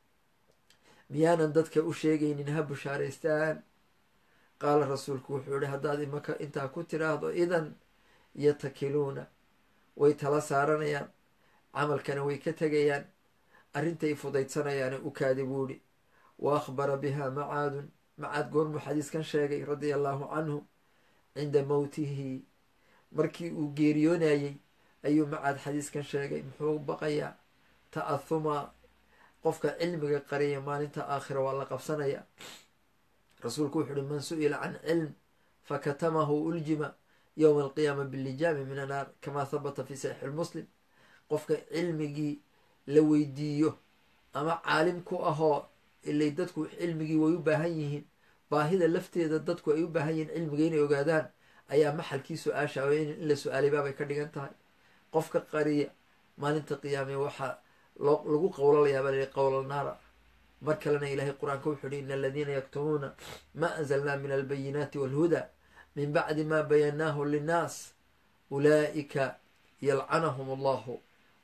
miyaanan dadka u sheegaynin ha bushaaraystaan qaala rasuulku wuxuu yihi haddaad imaka intaa ku tiraahdo idan yatakiluuna way tala saaranayaan camalkana way ka tegayaan arrintay fudaydsanayaana u kaadi buu yihi wa akhbara biha macaadun macaad goormuu xadiiskan sheegay radia allahu canhu cinda mowtihi markii uu geeriyoonayey ayuu macaad xadiiskan sheegay muxuu baqayaa ta'ahuma qofka cilmiga qariya maalinta aakhira waa la qabsanaya rasuulku wuxu uhi man su-ila can cilm fakatamahu uljima yowma alqiyaama bilijaami min annaar kamaa habata fi saxiixi lmuslim qofka cilmigii la weydiiyo ama caalim ku ahoo ilay dadku cilmigii way u baahan yihiin baahida lafteeda dadku ay u baahan yihiin cilmiga inay ogaadaan ayaa maxalkii su-aasha in la su-aalay baabay ka dhigan tahay qofka qariya maalinta qiyaame waxaa lagu qowlalayaa baa layihi qowla naara mar kalena ilaahay qur-aanka wuxuu yihi in aladiina yaktumuuna ma anzalnaa min albayinaati walhuda min bacdi ma bayannaahu linnaas ulaa'ika yalcanahum allahu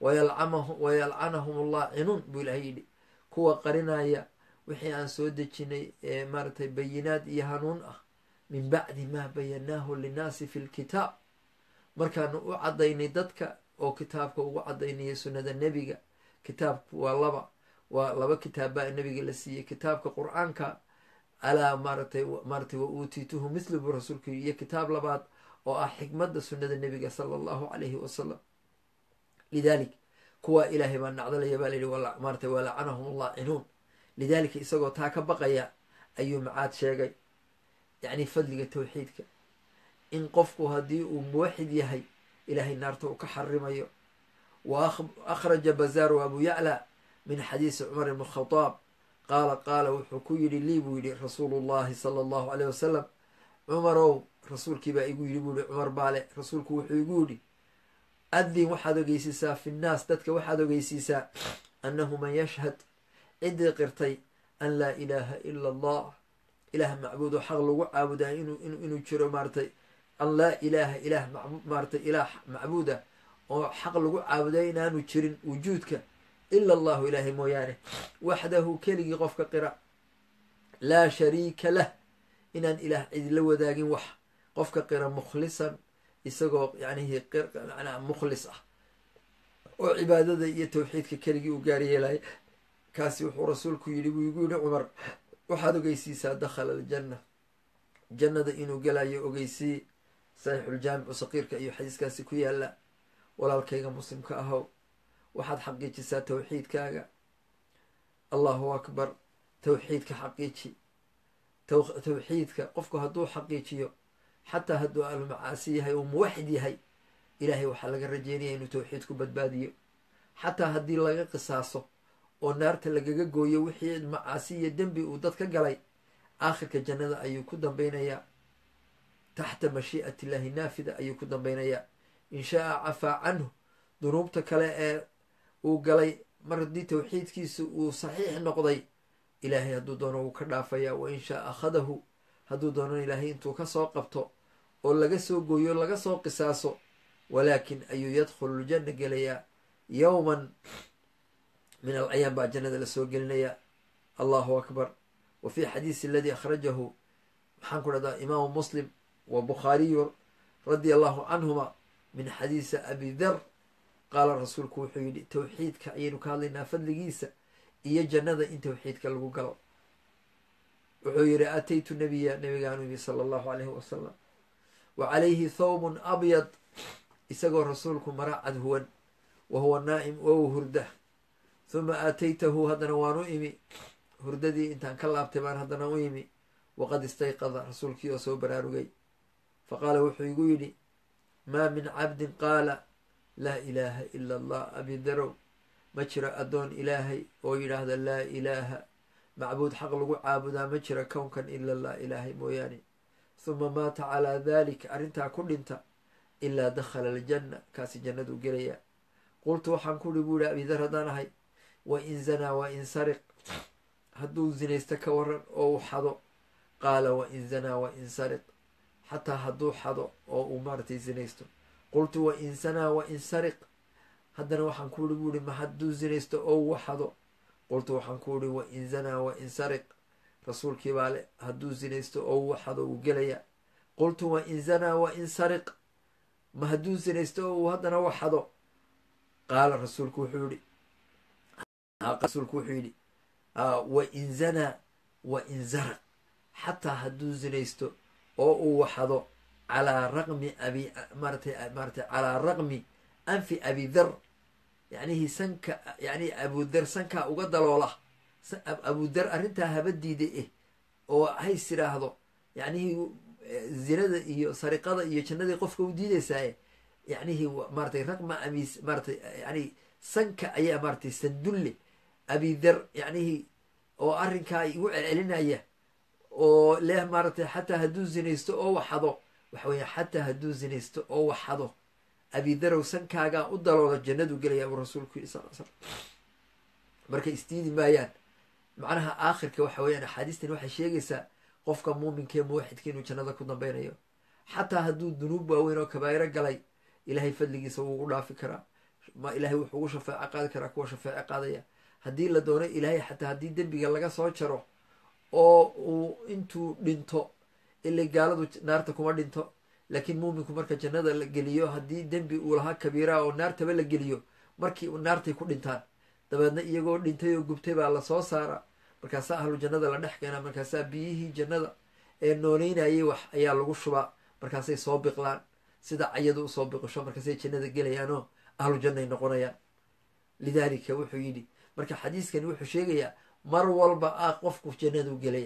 wayalcanahum allah cinuun buu ilahay yidhi kuwa qarinaya wixii aan soo dejinay ee maaratay bayinaad iyo hanuun ah min bacdi maa bayannaahu linnaasi fi lkitaab markaanu u caddaynay dadka oo kitaabka ugu caddaynaya sunnada nebiga kitaabku waa laba waa laba kitaab baa nebiga la siiyey kitaabka qur-aanka alaa maaratay maaratay wa uutiituhu mithlu buu rasuulku yii iyo kitaab labaad oo ah xikmadda sunnada nebiga sala allahu calayhi wasalam lidalik kuwaa ilaahay baa nacdalaya baa layihi maaratay waa lacanahum allah cinuun lidaalika isagoo taa ka baqaya ayuu macaad sheegay yacni fadliga towxiidka in qofku haddii uu muwaxid yahay ilaahay naarta uu ka xarimayo wa akhraja bazaaru abu yacla min xadiisi cumar ibn khadaab qaala qaala wuxuu ku yidhi lii buu yidhi rasuulu llahi sala allahu caleyh wasalam cumarow rasuulkiibaa igu yidhi buu yihi cumar baale rasuulku wuxuu igu yidhi adin waxaad ogeysiisaa fi nnaas dadka waxaad ogeysiisaa annahu man yashhad ciddii qirtay an laa ilaaha ila allah ilaah macbuud oo xaq lagu caabudaa inuu jiro maaratay an laa ilaaha ilaah maaratay ilaah macbuud ah oo xaq lagu caabudaa inaanu jirin wujuudka ila allahu ilaahay mooyaane waxdahu keligii qofka qira laa shariika lah inaan ilaah cidila wadaagin wax qofka qira mukhlisan isagoo yanihi manaa mukhlis ah oo cibaadada iyo towxiidka keligii u gaar yeelaya kaasi wuxuu rasuulku yidhi buu igu yihi cumar waxaad ogeysiisaa dakhala aljanna jannada inuu gelayo ogeysii saxiixuljaamicu saqiirka iyo xadiiskaasi ku yaala walaalkayga muslimka ahow waxaad xaqiijisaa towxiidkaaga allahu akbar towxiidka xaqiiji tawxiidka qofku hadduu xaqiijiyo xataa hadduu almacaasi yahay uu muwaxid yahay ilaahay waxaa laga rajeynaya inuu tawxiid ku badbaadiyo xataa haddii laga qisaaso oo naarta lagaga gooyo wixii macaasi iyo dembi uu dad ka galay aakhirka jannada ayuu ku dambeynayaa taxta mashii'ati illaahi naafida ayuu ku dambeynayaa in shaa cafaa canhu dunuubta kale ee uu galay mar haddii tawxiidkiisa uu saxiix noqday ilaahay hadduu doono wuu ka dhaafayaa wa in shaa akhadahu hadduu doono ilaahay intuu kasoo qabto oo laga soo gooyo laga soo qisaaso walaakin ayuu yadkhulu ljanna gelayaa yowman min al ayaam baa jannada lasoo gelinayaa allahu akbar wa fi xadiisi aladii akhrajahu maxaan ku dhahdaa imaamu muslim wa bukhaariyu radia allahu canhuma min xadiisi abi dar qaala rasuulku wuxuu yidhi tawxiidka ayaynu ka hadlaynaa fadligiisa iyo jannada in tawxiidka lagu galo wuxuu yidhi ataytu nabiya nabigaanu yimi sala allahu alayhi wasalam wa calayhi thawbun abyad isagoo rasuulku mara cad huwan wa huwa naa'im wow hurda huma aataytahu haddana waan u imi hurdadii intaan ka laabtay baan haddana u imi waqad istayqada rasuulkii oo soo baraarugay fa qaala wuxuu igu yidhi maa min cabdin qaala laa ilaaha ila allah abidarow ma jira addoon ilaahay oo yidhaahda laa ilaaha macbuud xaq lagu caabudaa ma jira kownkan ila allah ilaahay mooyaane huma maata calaa dalik arrintaa ku dhinta ilaa dakhala aljanna kaasi jannaduu gelaya qultu waxaan ku uri buu yihi abidar haddaan ahay wa in zanaa wa in sariq hadduu zinaysto ka waran oo uu xado qaala wa in zanaa wa in sariq xataa hadduu xado oo uu maaratay zinaysto qultu wa in sanaa wa in sariq haddana waxaan ku uri buu ihi ma hadduu zinaysto oo uu xado qultu waxaan ku uri wa in zanaa wa in sariq rasuulkii baa le hadduu zinaysto oo uu xado uu gelaya qultu wa in zanaa wa in sariq ma hadduu zinaysto oo uu haddana waxado qaala rasuulku wuxuu yihi rasuulku wuxuu yidhi wa in zanaa wa in zaraq xataa hadduu zinaysto oo uu waxado calaa raqmi abi maaratay maaratay calaa raqmi anfi abidar yacnihii sanka yani abudar sankaa uga daloola abudar arrintaa haba diida eh oo hays idhaahdo yacnihii zinada iyo sariqada iyo jannadii qofka u diidaysaaye yacnihii maaratay raqma abi maaratay yani sanka ayaa maaratay sandulle abidar yacnihii oo arrinkaa igu celcelinaya oo leh maaratay xataa hadduu zinaysto oo waxado waxa weya xataa hadduu zinaysto oo waxado abidarow sankaagaa u daloola jannadu gelaya buu rasuulku yidhi sal slam marka isdiidi maayaan macnaha aakhirka waxa weeyaan axaadiistan waxay sheegaysaa qofka muuminka ee muwaxidka inuu jannada ku dambeynayo xataa hadduu dunuub waaweyn oo kabaa'iro galay ilaahay fadligiisa wuu ugu dhaafi karaa ma ilaahay wuxuu ugu shafeeco qaadi karaa kuwa shafeeco qaadaya haddii la doono ilaahay xataa haddii dembiga laga soo jaro oo uu intuu dhinto ilay gaaladu naarta kuma dhinto laakiin muuminku marka jannada la geliyo haddii dembi uu lahaa kabiiraa oo naartaba la geliyo markii naartay ku dhintaan dabeedna iyagoo dhintay oo gubtay baa lasoo saara markaasaa ahlu jannada la dhex keenaa markaasaa biyihii jannada ee nooleynayay wax ayaa lagu shubaa markaasay soo biqlaan sida cayadu usoo biqisho markaasay jannada gelayaanoo ahlu jannay noqonayaan lidaalika wuxuu yidhi marka xadiiskani wuxuu sheegayaa mar walba ah qofku jannadu gelaya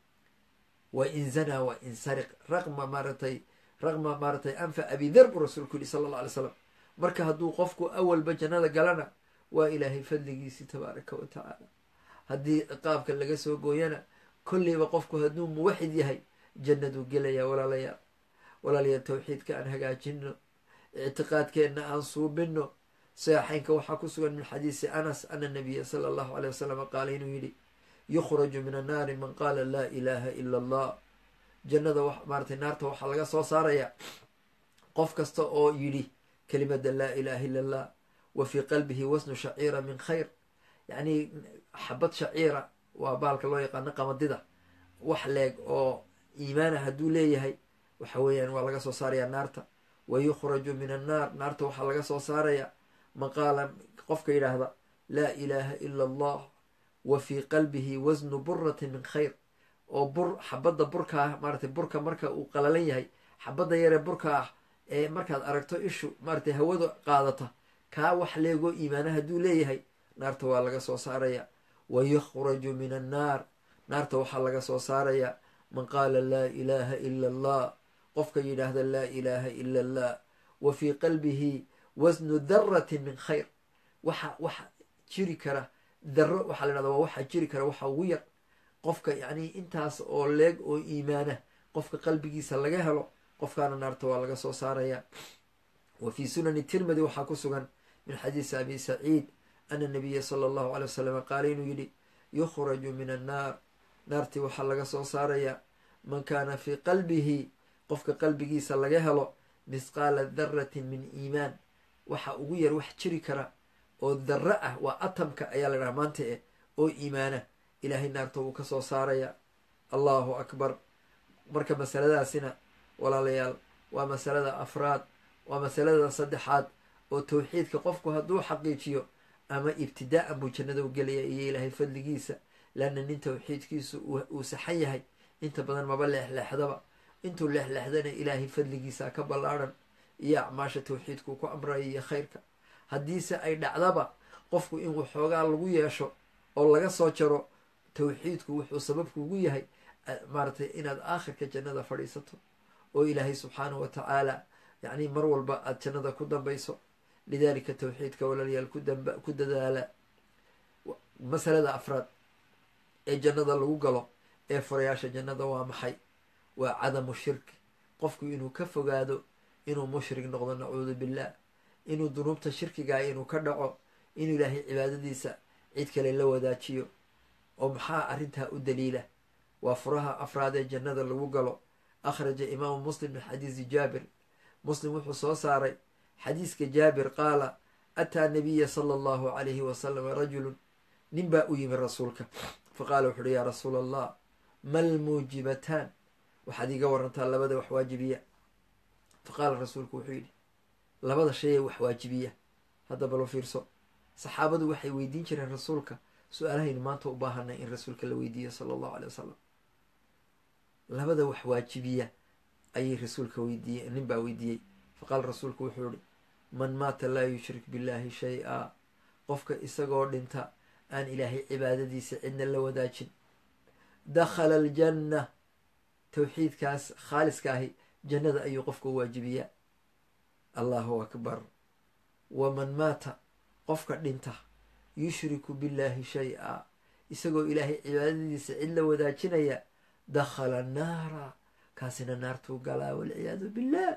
wa in zanaa wa in sariq raqma maaratay raqma maaratay anfa abidar buu rasuulku yihi sala alla alay slam marka hadduu qofku awalba jannada galana waa ilaahay fadligiisii tabaaraka wa tacaala haddii ciqaabka laga soo gooyana kolleyba qofku hadduu muwaxid yahay jannaduu gelaya walaalayaal walaalayaal tawxiidka aan hagaajino ictiqaadkeenna aan suubino saxeynka waxaa ku sugan min xadiisi anas ana nabiya sala allahu aleyh wasalam qaala inuu yidhi yukhraju min annaari man qaala laa ilaaha ila allah jannada maaratay naarta waxaa laga soo saaraya qof kasta oo yidhi kelimada laa ilaha illa allah wa fii qalbihi wasnu shaciira min khayr yacnii xabad shaciira waa baalka loo yaqaano qamadida wax leeg oo iimaana hadduu leeyahay waxa weeyaan waa laga soo saaraya naarta wa yukhraju min annaar naarta waxaa laga soo saaraya man qaala qofka yidhaahda laa ilaaha ila allah wa fii qalbihi wasnu buratin min khayr oo bur xabadda burka ah maaratay burka marka uu qalalan yahay xabadda yaree burka ah ee markaad aragto ishu maaratay hawada qaadata kaa wax leegoo iimaana hadduu leeyahay naarta waa laga soo saaraya wa yukhraju min annaar naarta waxaa laga soo saaraya man qaala laa ilaaha ila allah qofka yidhaahda laa ilaaha ila allah wa fii qalbihi wasnu daratin min khayr waxa waxa jiri kara daro waxaa la dhahda waa waxa jiri kara waxa ugu yar qofka yacni intaas oo leeg oo iimaana qofka qalbigiisa laga helo qofkaana naarta waa laga soo saaraya wa fii sunani tirmidi waxaa ku sugan min xadiisi abi saciid ana nabiya sala allahu alay wasalam qaala inuu yidhi yukhraju min annaar naartii waxaa laga soo saarayaa man kaana fii qalbihi qofka qalbigiisa laga helo misqaala daratin min iimaan waxa ugu yar wax jiri kara oo darro ah waa atamka ayaa la dhaha maanta eh oo iimaana ilaahay naarta wuu ka soo saaraya allahu akbar marka masaladaasina walaalayaal waa masalada afraad waa masalada saddexaad oo towxiidka qofku hadduu xaqiijiyo ama ibtidaa'an buu jannada u gelaya iyo ilaahay fadligiisa laanna nin towxiidkiisu uu saxan yahay inta badan maba leexleexdaba intuu leexleexdana ilaahay fadligiisa ka ballaadhan iyo acmaasha towxiidkuu ku amraya iyo khayrka haddiise ay dhacdaba qofku in waxoogaa lagu yeesho oo laga soo jaro towxiidku wuxuu sababkuugu yahay maaratay inaad aakhirka jannada fadhiisato oo ilaahay subxaanahu wa tacaala yacni mar walba aada jannada ku dambayso lidaalika towxiidka walaalayaal ku dadaala masalada afraad ee jannada lagu galo ee furayaasha jannada waa maxay waa cadamu shirki qofku inuu ka fogaado inuu mushrik noqdo nacuudu billah inuu dunuubta shirkigaa inuu ka dhaco inuu ilaahay cibaadadiisa cid kale la wadaajiyo oo maxaa arrintaa u daliila waa furaha afraad ee jannada lagu galo akhraja imaamu muslim min xadiisi jaabir muslim wuxuu soo saaray xadiiska jaabir qaala ataa nabiya sala allahu calayhi wasalam rajulun nin baa u yimi rasuulka fa qaala wuxu uhi yaa rasuula allah mal muujibataan waxaad iiga warantaa labada wax waajibiya fa qaala rasuulku wuxuu yidhi labada shay ee wax waajibiya hadda balo fiirso saxaabadu waxay weydiin jireen rasuulka su-aalahaynu maanta u baahanay in rasuulka la weydiiyo sala allahu aley wasalam labada wax waajibiya ayay rasuulka weydiiye nin baa weydiiyey fa qaala rasuulku wuxuu yihi man maata laa yushrik billahi shay-a qofka isagoo dhinta aan ilaahay cibaadadiisa cidna la wadaajin dakhala aljanna towxiidkaas khaaliska ahi jannada ayuu qofka u waajibiyaa allahu akbar waman maata qofka dhinta yushriku billahi shay-a isagoo ilaahay cibaadadiisa cid la wadaajinaya dakhala annaara kaasina naartuu galaa walciyaadu billah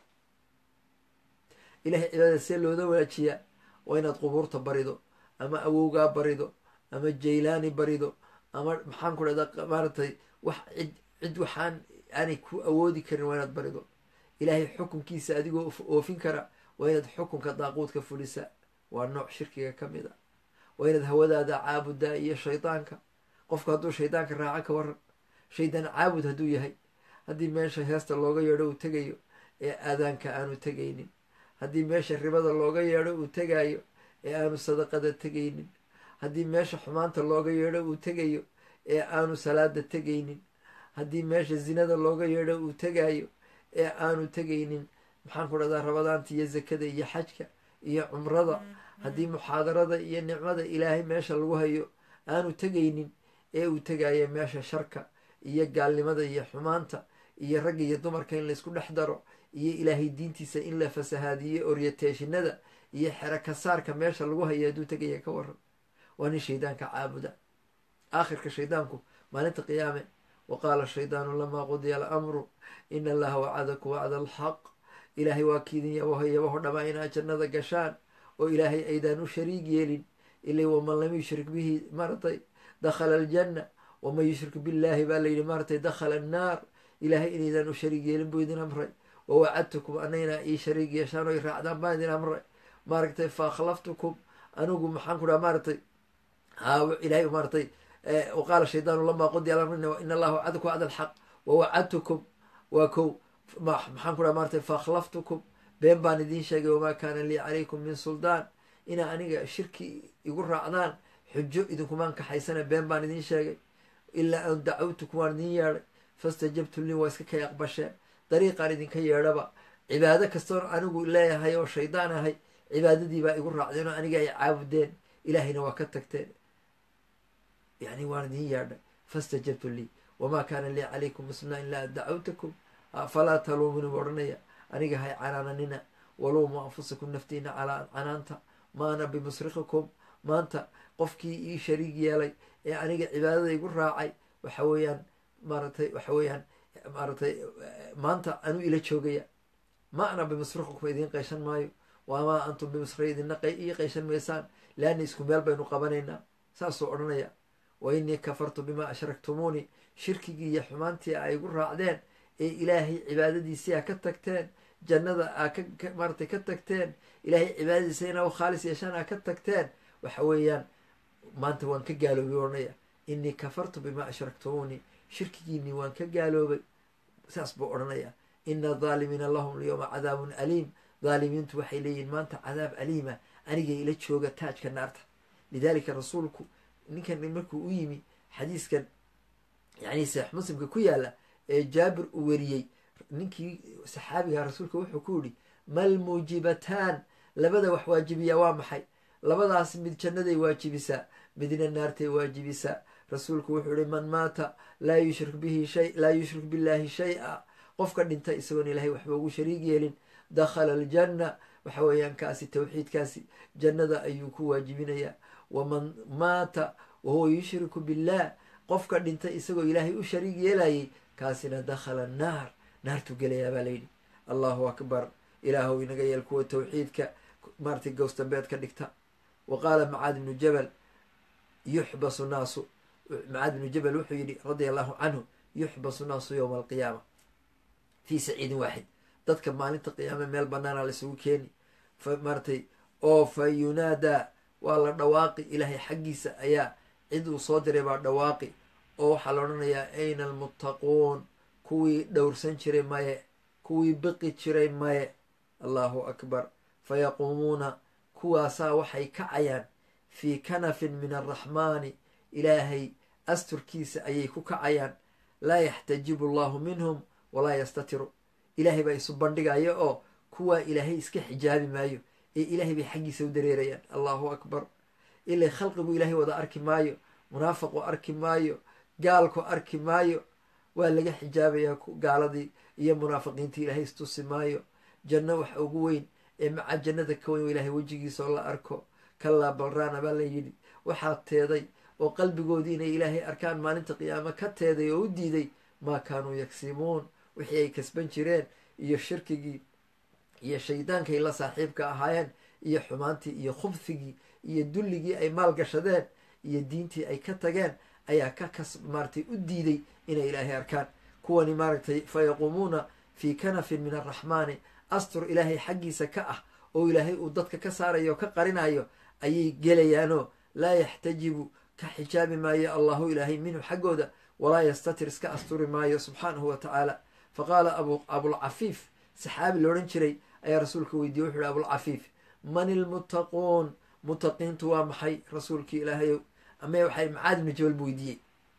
ilahay cibaadada see looda wadaajiyaa waa inaad qubuurta barido ama awowgaa barido ama jaylaani barido ama maxaan ku dhahdaa maaratay wax cid cid waxaan aanay ku awoodi karin waa inaad barido ilaahay xukunkiisa adigoo oofin kara waa inaad xukunka daaquudka fulisa waa nooc shirkiga ka mid a waa inaad hawadaada caabudaa iyo shaydaanka qofku hadduu shaydaanka raaco ka waran shaydaan caabud hadduu yahay haddii meesha heesta looga yeedho uu tegayo ee aadaanka aanu tegaynin haddii meesha ribada looga yeedho uu tegaayo ee aanu sadaqada tegaynin haddii meesha xumaanta looga yeedho uu tegayo ee aanu salaada tegaynin haddii meesha zinada looga yeedho uu tegaayo ee aanu tegaynin maxaan ku dhahdaa rabadaanta iyo zakada iyo xajka iyo cumrada haddii muxaadarada iyo nicmada ilaahay meesha lagu hayo aanu tegaynin ee uu tegaayo meesha sharka iyo gaalnimada iyo xumaanta iyo ragga iyo dumarka in laysku dhex daro iyo ilaahay diintiisa in la fasahaadiyo oryateeshinada iyo xerakasaarka meesha lagu hayo hadduu tegaya ka waran waa nin shaydaanka caabuda aakhirka shaydaanku maalinta qiyaame wa qaala shaydaanu lamaa qudiya alamru ina allaha wacadaku wacda alxaq ilaahay waa kiidin yabaho yabaho dhamaa inaad jannada gashaan oo ilaahay aydaan u shariig yeelin ilay waman lam yushrik bihi maratay dakhala aljanna waman yushrik billahi baa layidhi maaratay dakhala annaar ilaahay inaydaan u shariig yeelin buu idin amray wa wacadtukum anayna ii shariig yeeshaan oo i raacdaan baan idin amray maaragtay fa akhlaftukum anigu maxaan ku dhaha maaratay ilahay maaratay waqaala shaydaanu lamaa qudiya alamr in allaha wacadaku wacda alxaq wa wacadtukum waa kow maxaan ku dhaha maaratay fa akhlaftukum been baan idiin sheegay wamaa kaana lii calaykum min suldaan inaa aniga shirki igu raacdaan xujo idinkumaan kaxaysana been baan idiin sheegay ilaa an dacawtukum waan idin yeedhay fastajabtu lii waa iska kay aqbasheen dariiqaan idinka yeedhaba cibaado kastoon anigu leeyahay oo shaydaan ahay cibaadadii baa igu raacdeen oo aniga ay caabudeen ilaahayna waa ka tagteen yani waan idin yeedhay fastajabtu lii wamaa kaana lii calaykum muslimna ilaa dacawtakum falaa taluumuni buu odhanaya aniga hay canaananina waluumu anfusakum naftiina calaa canaanta maana bimusrikikum maanta qofkii ii shariig yeelay ee aniga cibaadada igu raacay waxa weeyaan maaratay waxa weeyaan maaratay maanta anuu ila joogaya ma ana bimusrikikum idiin qayshan maayo wamaa antum bimusri idina ii qayshan maysaan leanna isku meel baynu qabanaynaa saasuu odhanaya wa innii kafartu bimaa ashraktumuuni shirkigii iyo xumaantii ay igu raacdeen ee ilaahay cibaadadiisii a ka tagteen jannada aa ka maaratay ka tagteen ilaahay cibaadadiisa inaa khaalis yeeshaan aa ka tagteen waxa weeyaan maanta waan ka gaaloobay odhanaya innii kafartu bimaa ashraktumuuni shirkigiinii waan ka gaaloobay saas buu odhanaya ina adaalimiina lahum lyowma cadaabun aliim daalimiintu waxay leeyihin maanta cadaab aliima anigay ila jooga taajka naarta lidaalika rasuulku ninkan markuu u yimi xadiiskan yani saxiix muslimka ku yaala ee jaabir uu weriyey ninkii saxaabiga rasuulka wuxuu ku yihi mal muujibataan labada wax waajibiyaa waa maxay labadaas mid jannaday waajibisaa midna naartay waajibisaa rasuulku wuxuu yihi man maata laa yushrik bihi shay laa yushrik billaahi shay-a qofka dhinta isagoon ilaahay waxba ugu shariig yeelin dakhala aljanna waxa weeyaan kaasi tawxiidkaasi jannada ayuu ku waajibinayaa waman maata wahuwa yushriku billah qofka dhinta isagoo ilaahay u shariig yeelayay kaasina dakhala annaar naartuu gelayaa baa layidhi allahu akbar ilaahow inaga yeel kuwa tawxiidka maaratay gowstambeed ka dhigta wa qaala macaad ibnu jabal yuxbasu naasu macaad ibnu jabal wuxuu yidhi radia allahu canhu yuxbasu naasu yowma alqiyaama fii saciidin waaxid dadka maalinta qiyaame meel banaana laisugu keeni maaratay oo fa yunaadaa waa la dhawaaqi ilaahay xaggiisa ayaa cid uu soo diray baa dhawaaqi oo waxaa la odhanayaa ayna almuttaquun kuwii dhowrsan jiray maye kuwii biqi jiray maye allahu akbar fayaquumuuna kuwaasaa waxay kacayaan fii kanafin min alraxmaani ilaahay asturkiisa ayay ku kacayaan laa yaxtajibu allahu minhum walaa yastatiru ilaahay baa isu bandhigaya oo kuwaa ilaahay iska xijaabi maayo ee ilaahay bay xaggiisa u dareerayaan allahu akbar ilay khalqigu ilaahay wada arki maayo munaafaqu arki maayo gaalku arki maayo waa laga xijaabayaa gaaladii iyo munaafiqiintii ilaahay istusi maayo janno waxa ugu weyn ee maca jannada ka weyn ilaahay wejigiisa oo la arko kalaa balraana baa la yidhi waxaa teeday oo qalbigoodii inay ilaahay arkaan maalinta qiyaamo ka teeday oo u diiday maa kaanuu yagsimuun wixii ay kasban jireen iyo shirkigii iyo shaydaankay la saaxiibka ahaayeen iyo xumaantii iyo khubfigii iyo dulligii ay maal gashadeen iyo diintii ay ka tageen ayaa ka kas maaratay u diiday inay ilaahay arkaan kuwani maaragtay fa yaquumuuna fii kanafin min alraxmaani astur ilaahay xaggiisa ka ah oo ilaahay uu dadka ka saarayo o ka qarinayo ayay gelayaanoo laa yaxtajibu ka xijaabi maayo allahu ilaahay minhu xaggooda walaa yastatir iska asturi maayo subxaanahu wa tacaala fa qaala abulcafiif saxaabi loodhan jiray ayaa rasuulka weydiiyey wuxu uhi abulcafiif man ilmuttaquun muttaqiintu waa maxay rasuulkii ilaahayow ama waxay mucaad ibnu jabal buu weydiiyey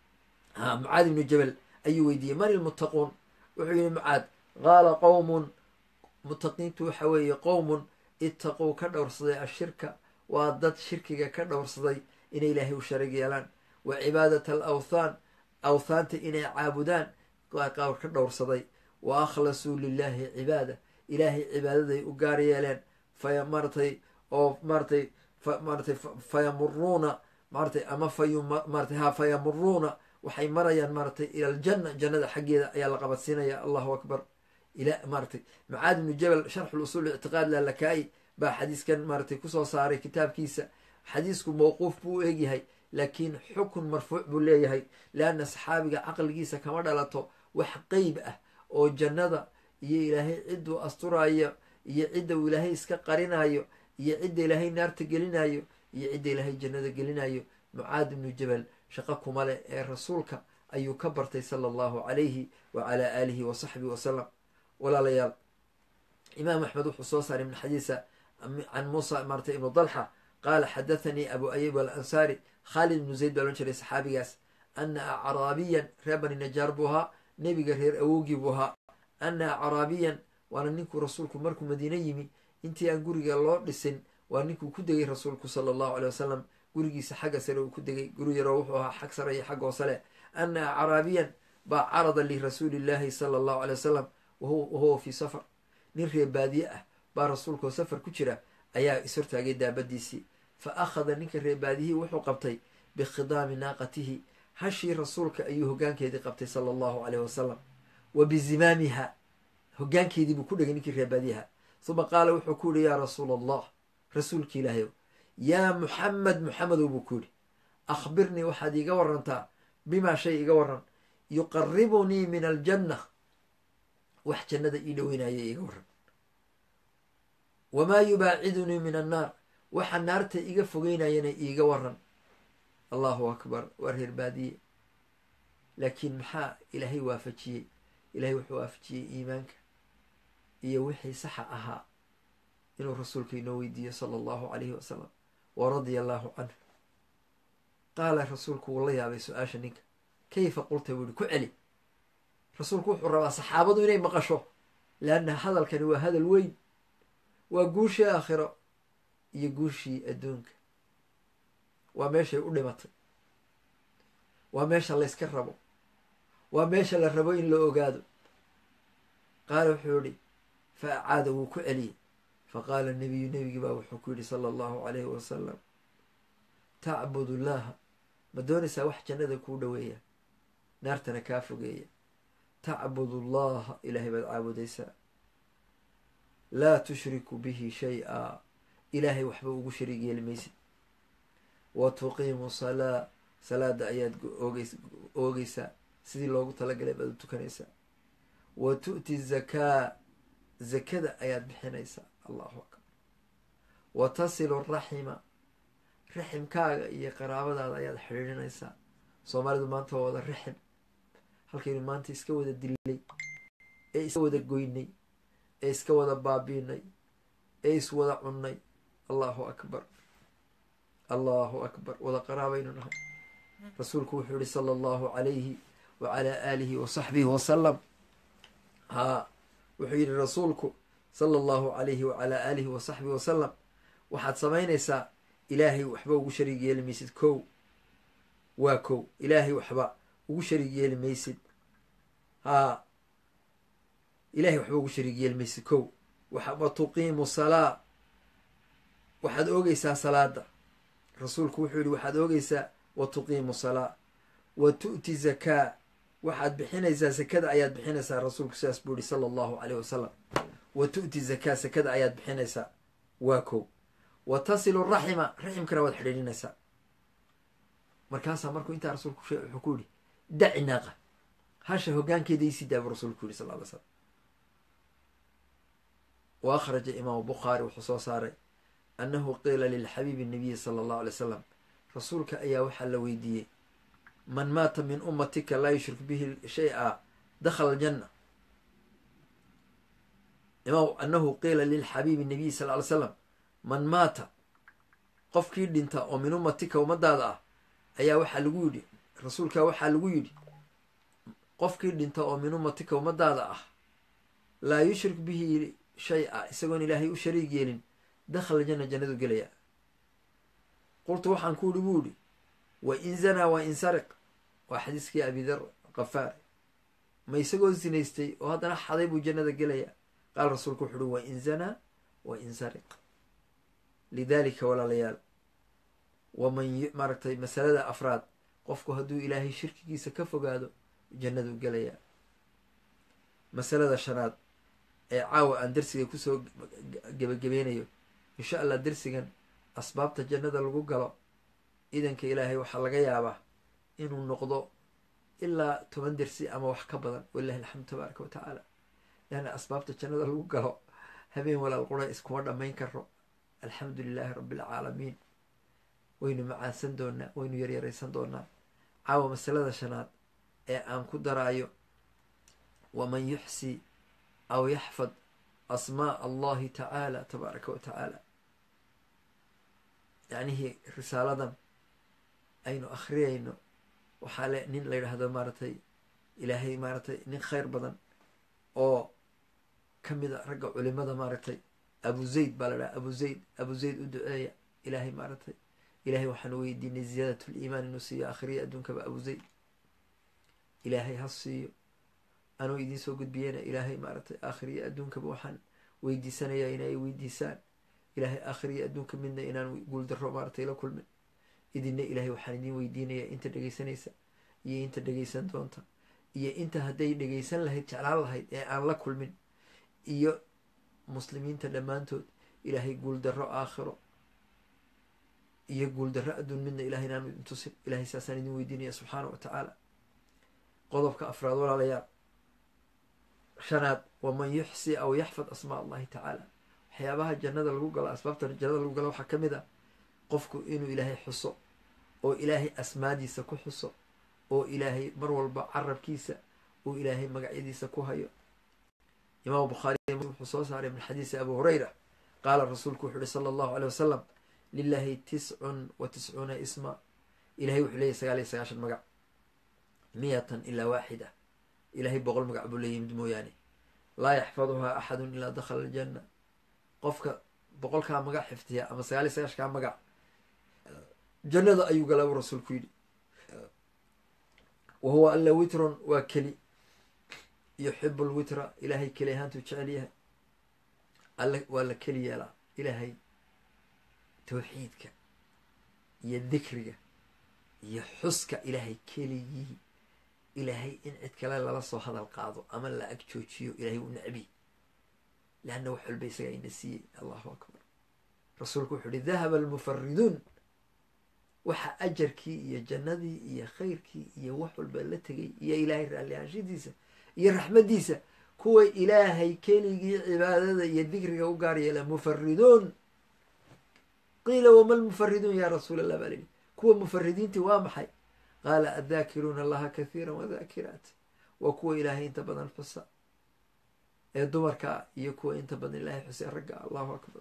ha mucaad ibnu jabal ayuu weydiiyey man ilmuttaquun wuxuu yihi mucaad qaala qowmun muttaqiintu waxa weeye qowmun ittaquu ka dhowrsaday ashirka waa dad shirkiga ka dhowrsaday inay ilaahay u sharig yeelaan wa cibaadat al awthaan awthaanta inay caabudaan waa qaar ka dhowrsaday wa akhlasuu lilaahi cibaada ilaahay cibaadaday u gaar yeeleen faya maaratay oo maaratay maaratay fayamuruuna maaratay ama faymaratay ha fayamuruuna waxay marayaan maaratay ila aljanna jannada xaggeeda ayaa la qabadsiinaya allahu akbar ila maaratay macaad ibnu jabal sharxu lusuul ictiqaad lalakaai baa xadiiskan maaratay kusoo saaray kitaabkiisa xadiisku mawquuf buu u egyahay laakiin xukun marfuuc buu leeyahay leanna saxaabiga caqligiisa kama dhalato wax qeyb ah oo jannada iyo ilaahay cidduu asturayo iyo cidda uu ilaahay iska qarinayo iyo cidda ilaahay naarta gelinayo iyo cidda ilaahay jannada gelinayo mucaad ibnu jabal shaqo kuma leh ee rasuulka ayuu ka bartay sala allahu calayhi wa calaa aalihi wa saxbihi wasalam walaalayaal imaam axmed wuxuu soo saaray min xadiisa can muusa maartay ibnu dalxa qaala xadathanii abu ayub alansaari khaalid ibnu zayd baa lohan jiray saxaabigaas ana acraabiyan reer bani najaar buu ahaa nebiga reer awowgii buu ahaa ana acraabiyan waana ninkuu rasuulku markuu madiine yimi intii aan guriga loo dhisin waa ninkuu ku degay rasuulku sala allahu aley wasalam gurigiisa xagga sare uu ku degay guri yaroo wuxuu ahaa xag sare iyo xag hoosale ana acraabiyan baa carada lirasuuli llaahi sala allahu alay wasalam wahuwa fii safar nin reebaadiye ah baa rasuulkaoo safar ku jira ayaa ishortaagay daabadiisii fa akhada ninka reebaadiyihii wuxuu qabtay bikhidaami naaqatihi hashii rasuulka ayuu hoggaankeedii qabtay sala allahu caleyh wasalam wa bizimaamiha hoggaankeedii buu ku dhegay ninkii reebaadiyaha uma qaala wuxuu ku yihi yaa rasuula allah rasuulki ilaahayow yaa muxamed muxamedow buu ku yidhi akhbirnii waxaad iiga warantaa bimaa shay iga waran yuqaribunii min aljanna wax jannada ii dhoweynaya iiga waran wamaa yubaacidunii min annaar waxa naarta iga fogeynayana iiga waran allahu akbar waa reer baadiye laakiin maxaa ilaahay waafajiyey ilaahay wuxuu waafajiyey iimaanka iyo wixii saxa ahaa inuu rasuulka inoo weydiiyo sala allahu calayhi wasalam wa radia allahu canhu qaala rasuulku wuu la yaabay su-aasha ninka kayfa qulta buu yihi ku celi rasuulku wuxuu rabaa saxaabadu inay maqasho leanna hadalkani waa hadal weyn waa guushii aakhiro iyo guushii adduunka waa meeshay u dhimatay waa meesha layska rabo waa meesha la rabo in la ogaado qaala wuxuu yihi fa acaada wuu ku celiyey fa qaala nabiyu nebigii baa wuxuu ku yidhi sala allahu calayhi wasalam tacbud llaha ma doonaysaa wax jannada kuu dhoweeya naartana kaa fogeeya tacbud allaha ilaahay baad caabudaysaa laa tushriku bihi shay-a ilaahay waxba ugu shariig yeeli maysid wa tuqiimu salaa salaada ayaad oogeys oogeysaa sidii loogu talagalay baad u tukanaysaa wa tu'ti zakaa zakada ayaad bixinaysaa allahu akbar wa tasilu raxima raximkaaga iyo qaraabadaada ayaad xidhiidhinaysaa soomaalidu maanta waa wada raxim halkaynu maanta iska wada dilay ee iska wada goynay ee iska wada baabiinay ee iswada cunnay allahu akbar allahu akbar wada qaraabaynu nahay rasuulku wuxuu yihi sala allahu calayhi wa calaa aalihi wa saxbihi wasalam haa wuxuu yidhi rasuulku sala allahu calayhi wa calaa aalihi wa saxbihi wasalam waxaad samaynaysaa ilaahay waxba ugu shariig yeeli maysid kow waa kow ilaahay waxba ugu shariig yeeli maysid haa ilahay waxba ugu shariig yeeli maysid kow wa tuqiimu salaa waxaad oogeysaa salaada rasuulku wuxuu yihi waxaad oogeysaa wa tuqiimu salaa wa tu'ti zakaa waxaad bixinaysaa sakada ayaad bixinaysaa rasuulku sidaas buu yihi sala allahu caleyh wasalam wa tu'ti zakaa sakada ayaad bixinaysaa waa kow wa tasilu raxima raximkana waad xidhiidhinaysaa markaasaa markuu intaa rasuulku wuxuu ku yihi daci naaqa hasha hoggaankeeda isii daa buu rasuulku yihi sal ly slam wa akhraja imaamu bukhaari wuxuu soo saaray annahu qiila lilxabiibi nabiyi sala allahu alay slam rasuulka ayaa waxaa la weydiiyey man maata min ummatika laa yushrik bihi shay-a dakhala aljanna imaam annahu qiila lilxabiibi nabiyi sal ly slam man maata qofkii dhinta oo min ummatika ummadaada ah ayaa waxaa lagu yidhi rasuulka waxaa lagu yidhi qofkii dhinta oo min ummatika ummadaada ah laa yushrik bihi shay-a isagoon ilaahay u shariig yeelin dakhala janna jannadu gelaya qultu waxaan ku yidhi buu yihi wa in zanaa wa in sariq waa xadiiskii abidar kafaari ma isagoo zinaystay oo haddana xaday buu jannada gelaya qaala rasuulku wuxu uhi wa in zanaa wa in sariq lidaalika walaalayaal waman maaragtay masalada afraad qofku hadduu ilaahay shirkigiisa ka fogaado jannadu gelayaa masalada shanaad ee caawa aan darsiga kusoo gebagabeynayo insha allah darsigan asbaabta jannada lagu galo idanka ilaahay waxaa laga yaabaa inuu noqdo ilaa toban dersi ama wax ka badan walilahi alxamdu tabaaraka wa tacaala leanna asbaabta jannada lagu galo habeen walaal qura iskuma dhammayn karo alxamdu lilaahi rabbi alcaalamiin waynu macaansan doonaa waynu yaryaraysan doonaa caawa masalada shanaad ee aan ku daraayo waman yuxsi aw yaxfad asmaa allahi tacaala tabaaraka wa tacaala yacnihii risaaladan aynu akhriyayno waxaa le nin la yidhaahdo maaragtay ilaahay maaragtay nin khayr badan oo ka mid a ragga culimada maaragtay abu zayd baa la dhaha abu zayd abu zayd u duceeya ilaahay maaragtay ilahay waxaanu weydiinay ziyaadat liimaan inuu siiyo akhriya adduunkaba abu zayd ilaahay ha siiyo anuu idiin soo gudbiyeyna ilaahay maaragtay aakhiriyo adduunkaba waxaan weydiisanayaa inay weydiisaan ilaahay aakhiriyo adduunka midna inaan guuldarro maaratay la kulmin idinna ilaahay waxaan idiin weydiinayaa inta dhegaysanaysa iyo inta dhegaysan doonta iyo inta hadday dhegaysan lahayd jeclaan lahayd ee aan la kulmin iyo muslimiinta dhammaantood ilaahay guuldarro aakhiro iyo guuldarro adduun midna ilahay inaanu idin tusin ilahay saasaan idin weydiinaya subxaana wa tacaala qodobka afraad walaalayaal shanaad waman yuxsi aw yaxfad asmaa allahi tacaala waxyaabaha jannada lagu galo asbaabta jannada lagu galo waxaa ka mid ah qofku inuu ilaahay xuso oo ilaahay asmaadiisa ku xuso oo ilaahay mar walba carabkiisa uu ilaahay magacyadiisa ku hayo imaamu bukhaari wuxuu soo saaray min xadiisi abu hurayra qaala rasuulku wuxu uhi sala allahu aley wasalam lilahi tiscun wa tiscuuna isma ilahay wuxuu leeyahy sagaal iyo sagaashan magac miyatan ilaa waaxida ilahay boqol magac buu leeyimid mooyaane laa yaxfaduhaa axadun ilaa dakhala aljanna qofka boqolkaa magac xifdiya ama sagaal iyo sagaashankaa magac jannada ayuu galaa buu rasuulku yidhi wa huwa alla witrun waa keli yuxibu lwitra ilaahay keli ahaantuu jecel yahay alle waa la keli yeelaa ilaahay tawxiidka iyo dikriga iyo xuska ilaahay keligii ilaahay in cid kale lala soo hadal qaado ama la ag joojiyo ilaahay uu necbi leanna wax walba isagaa ina siiyey allahu akbar rasuulku wuxuu uhi dahaba almufariduun waxa ajarkii iyo jannadii iyo khayrkii iyo wax walba la tegay iyo ilaahay raalli ahaanshidiisa iyo raxmaddiisa kuwa ilaahay keligii cibaadada iyo dikriga u gaar yeela mufariduun qiila wama lmufariduun yaa rasuul allah baa lihi kuwa mufaridiintii waa maxay qaala addaakiruuna allaha kathiira wadaakiraat waa kuwa ilaahay inta badan xusa ee dumarka iyo kuwa inta badan ilaahay xusee ragga allahu akbar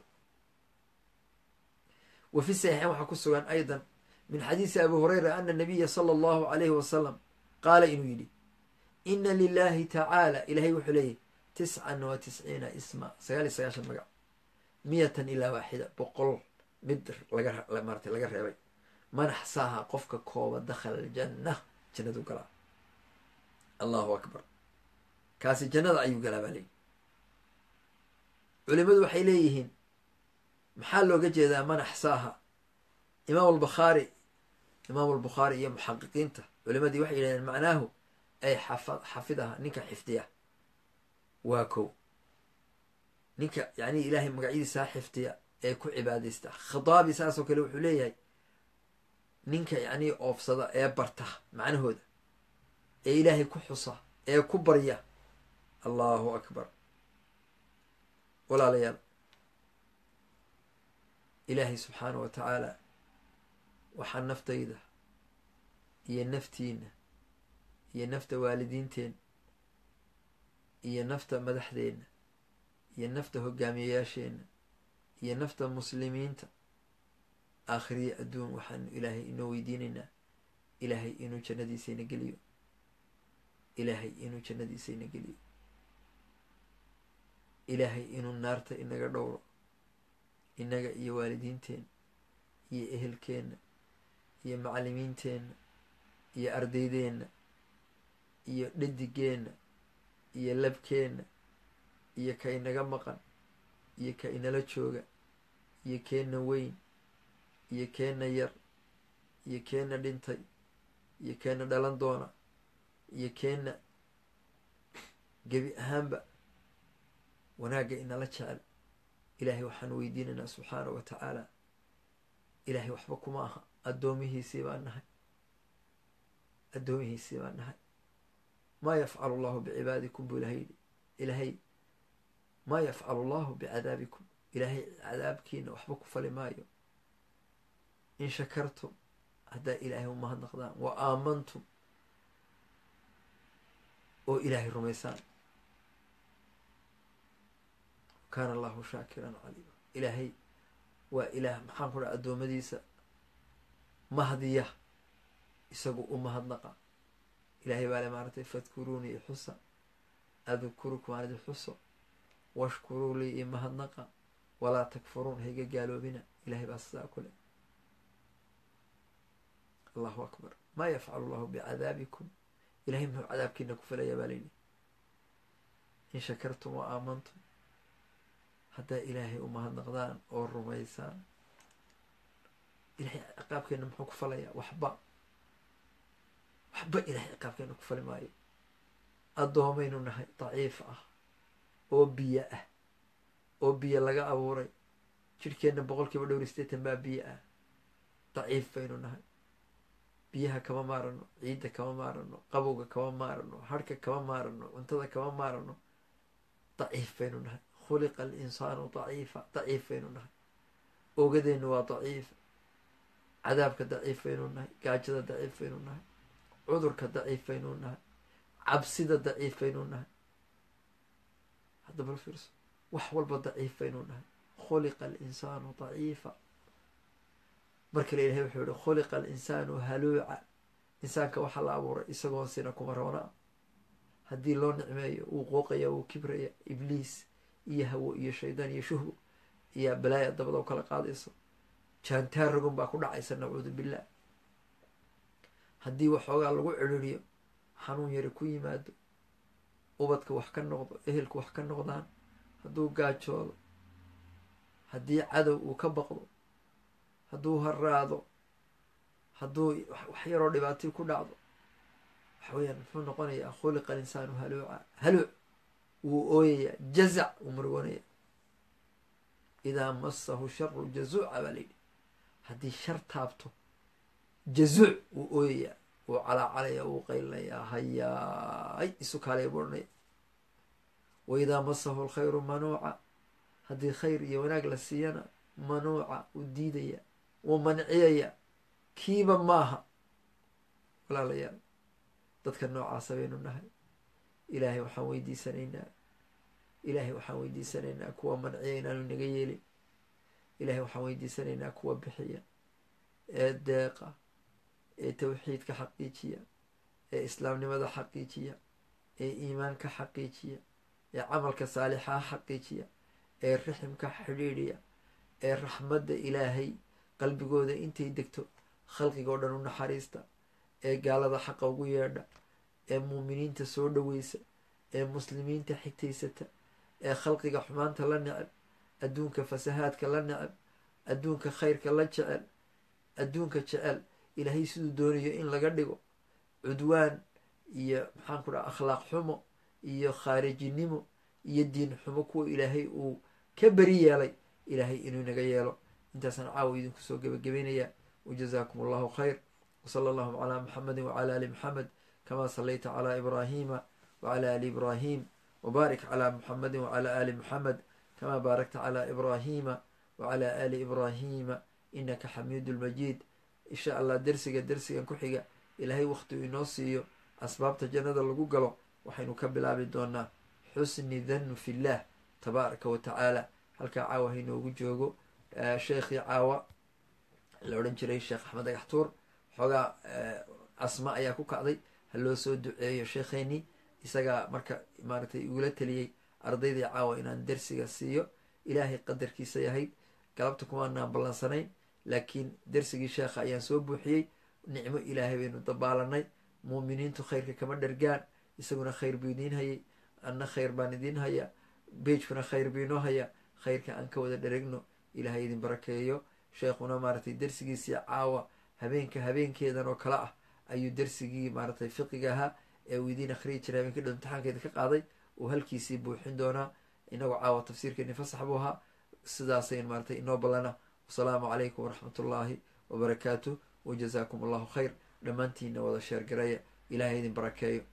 wa fi saxiixin waxaa ku sugan aydan min xadiisi abi hureyra ana nabiya sala allahu alayhi wasalam qaala inuu yidhi ina lilahi tacaala ilahay wuxuu leeyahy tiscan wa tisciina isma sagaal iyo sagaashan magac miyatan ilaa waaxida boqol mid lagamaarata laga reebay man axsaaha qofka kooba dakhala aljanna jannadu galaa allahu akbar kaasi jannada ayuu galaa baa leeyihi culimadu waxay leeyihiin maxaa looga jeedaa man axsaaha imaam albukhaari imaam albukhaari iyo muxaqiqiinta culimadii waxay yidhahdeen macnaahu ay xafa xafidaha ninka xifdiya waa kow ninka yacni ilaahay magacyadiisaa xifdiya ee ku cibaadaysta khadaabi saasoo kale wuxuu leeyahay ninka yacnii oofsada ee barta macnahooda ee ilaahay ku xusa ee ku barya allahu akbar walaalayaal ilaahay subxaana wa tacaala waxaa naftayda iyo naftiina iyo nafta waalidiinteena iyo nafta madaxdeenna iyo nafta hogaamiyayaasheenna iyo nafta muslimiinta aakhiriya adduun waxaanu ilaahay inoo weydiinaynaa ilaahay inuu jannadiisayna geliyo ilaahay inuu jannadiisayna geliyo ilaahay inuu naarta inaga dhowro innaga iyo waalidiinteenna iyo ehelkeenna iyo macallimiinteenna iyo ardaydeenna iyo dhadigeenna iyo labkeenna iyo ka inaga maqan iyo ka inala jooga iyo keenna weyn iyo keenna yar iyo keenna dhintay iyo keenna dhalan doona iyo keenna gebi ahaanba wanaagga inala jecel ilaahay waxaanu weydiinaynaa subxaana wa tacaala ilaahay waxba kuma aha addoomihiisii baan nahay addoomihiisii baan nahay maa yafcalu allahu bicibaadikum buu ilahay yidhi ilaahay maa yafcalu allahu bicadaabikum ilaahay cadaabkiina waxba ku fali maayo in shakartum haddaa ilaahay u mahadnaqdaan wa aamantum oo ilaahay rumaysaan kaana allahu shaakiran caliima ilaahay waa ilaah maxaan ku dhaha addoommadiisa mahdiya isagu u mahadnaqa ilaahay baa le maaragtay fadkuruunii xusa adkurukum aan idin xuso washkuruu lii i mahadnaqa walaa takfuruun hayga gaaloobina ilahay baa sidaa ku leh allahu akbar maa yafcalu allahu bicadaabikum ilahay muxuu cadaabkiina ku filayaa baa layidhi in shakartum wa aamantum haddaa ilaahay u mahadnaqdaan oo rumaysaan ilahay ciqaabkeena muxuu ku falayaa waxba waxba ilahay ciqaabkeena ku fali maayo addoomaynu nahay daciif ah oo biyo ah oo biyo laga abuuray jidhkeenna boqol kiiba dhowr iyo sideetan baa biyo ah daciif baynu nahay biyaha kama maarano ciidda kama maarano qabowga kama maarano harhka kama maarano cuntada kama maarano daciif baynu nahay khuliqa alinsaanu daciifa daciif baynu nahay ogadeennu waa daciif cadaabka daciif baynu nahay gaajada daciif baynu nahay cudurka daciif baynu nahay cabsida daciif baynu nahay hadda bal fiirso wax walba daciif baynu nahay khuliqa alinsaanu daciifa marka la ilahay wuxuu yihi khuliqa alinsaanu haluuca insaanka waxaa la abuuray isagoon sina kuma roona haddii loo nicmeeyo wuu qooqaya wuu kibraya ibliis iyo hawo iyo shaydaan iyo shuhbo iyo balaaya dabada u kala qaadayso jaantaar rogon baa ku dhacaysa nacuudu billah haddii waxoogaa lagu ciririyo xanuun yari ku yimaado ubadka wax ka noqdo ehelka wax ka noqdaan hadduu gaajoodo haddii cadow uu ka baqdo hadduu haraado hadduu wax yaroo dhibaatii ku dhacdo waxa weeyaan muxuu noqonayaa khuliqa alinsaanu haluuca haluuc wuu ooyayaa jazac wuu murgoonaya idaa masahu sharu jazuuca baa layidhi haddii shar taabto jazuuc wuu ooyayaa wuu calaacalaya wuu qaylinayaa hayaay isu kaalaya buu odhanaya wa idaa masahu alkhayru manuuca haddii khayr iyo wanaag la siiyana manuuca wuu diidaya wuu manciyaya kiiba maaha walaalayaal dadka noocaasa baynu nahay ilaahay waxaan weydiisanaynaa ilaahay waxaan weydiisanaynaa kuwa manciya inaanu inaga yeelin ilaahay waxaan weydiisanaynaa kuwa bixiya ee deeqa ee tawxiidka xaqiijiya ee islaamnimada xaqiijiya ee iimaanka xaqiijiya ee camalka saalixaa xaqiijiya ee riximka xidhiidhiya ee raxmadda ilaahay qalbigooda intay degto khalqigoo dhan u naxariista ee gaalada xaqa ugu yeedha ee muuminiinta soo dhoweysa ee muslimiinta xigtaysata ee khalqiga xumaanta la neceb adduunka fasahaadka la neceb adduunka khayrka la jecel adduunka jecel ilaahay siduu doonayo in laga dhigo cudwaan iyo maxaan ku dhaha akhlaaq xumo iyo khaarijinimo iyo diin xumo kuwa ilaahay uu ka beri yeelay ilaahay inuu inaga yeelo intaasaan caawa idinku soo gebagabaynayaa wajazaakum allahu khayr wsala allahuma calaa muxamedin wacala ali muxamed kama salayta calaa ibraahima wacala ali ibraahim wbaarik calaa muxamedin wacala ali muxamed kama baarakta calaa ibraahima wacala ali ibraahima inaka xamiidu lmajiid insha allah dersiga dersigan ku xiga ilaahay wakhtigu inoo siiyo asbaabta jannada lagu galo waxaynu ka bilaabi doonaa xusni dhannu fillah tabaaraka wa tacaala halkaa caawa hainoogu joogo sheekhii caawa la odhan jiray sheekh axmed agaxtuur xoogaa asma ayaa ku kacday ha loo soo duceeyo sheekheenii isagaa marka maaragtay igula teliyey ardaydii caawa inaan dersiga siiyo ilaahay qadarkiisa yahayd galabta kumaanaan ballansanayn laakiin dersigii sheekha ayaan soo buuxiyey nicmo ilaahay baynu dabaalanay muuminiintu khayrka kama dhargaan isaguna khayr buu idiin hayay anna khayr baan idiin haya beejkuna khayr buu inoo haya khayrka aan ka wada dharegno ilaahay idin barakeeyo sheekhuna maaragtay dersigiisii caawa habeenka habeenkeedan oo kale ah ayuu dersigii maaragtay fiqiga ahaa ee uu idiin akhriyi jiray habeenka dhow imtixaankeeda ka qaaday uu halkiisii buuxin doonaa inagoo caawa tafsiirkeeni fasax buu ahaa sidaasayn maaragtay inoo ballana wasalaamu calaykum waraxmat ullaahi wabarakaatu wajazaakum allahu khayr dhammaantiina wada sheergareeya ilaahay idin barakeeyo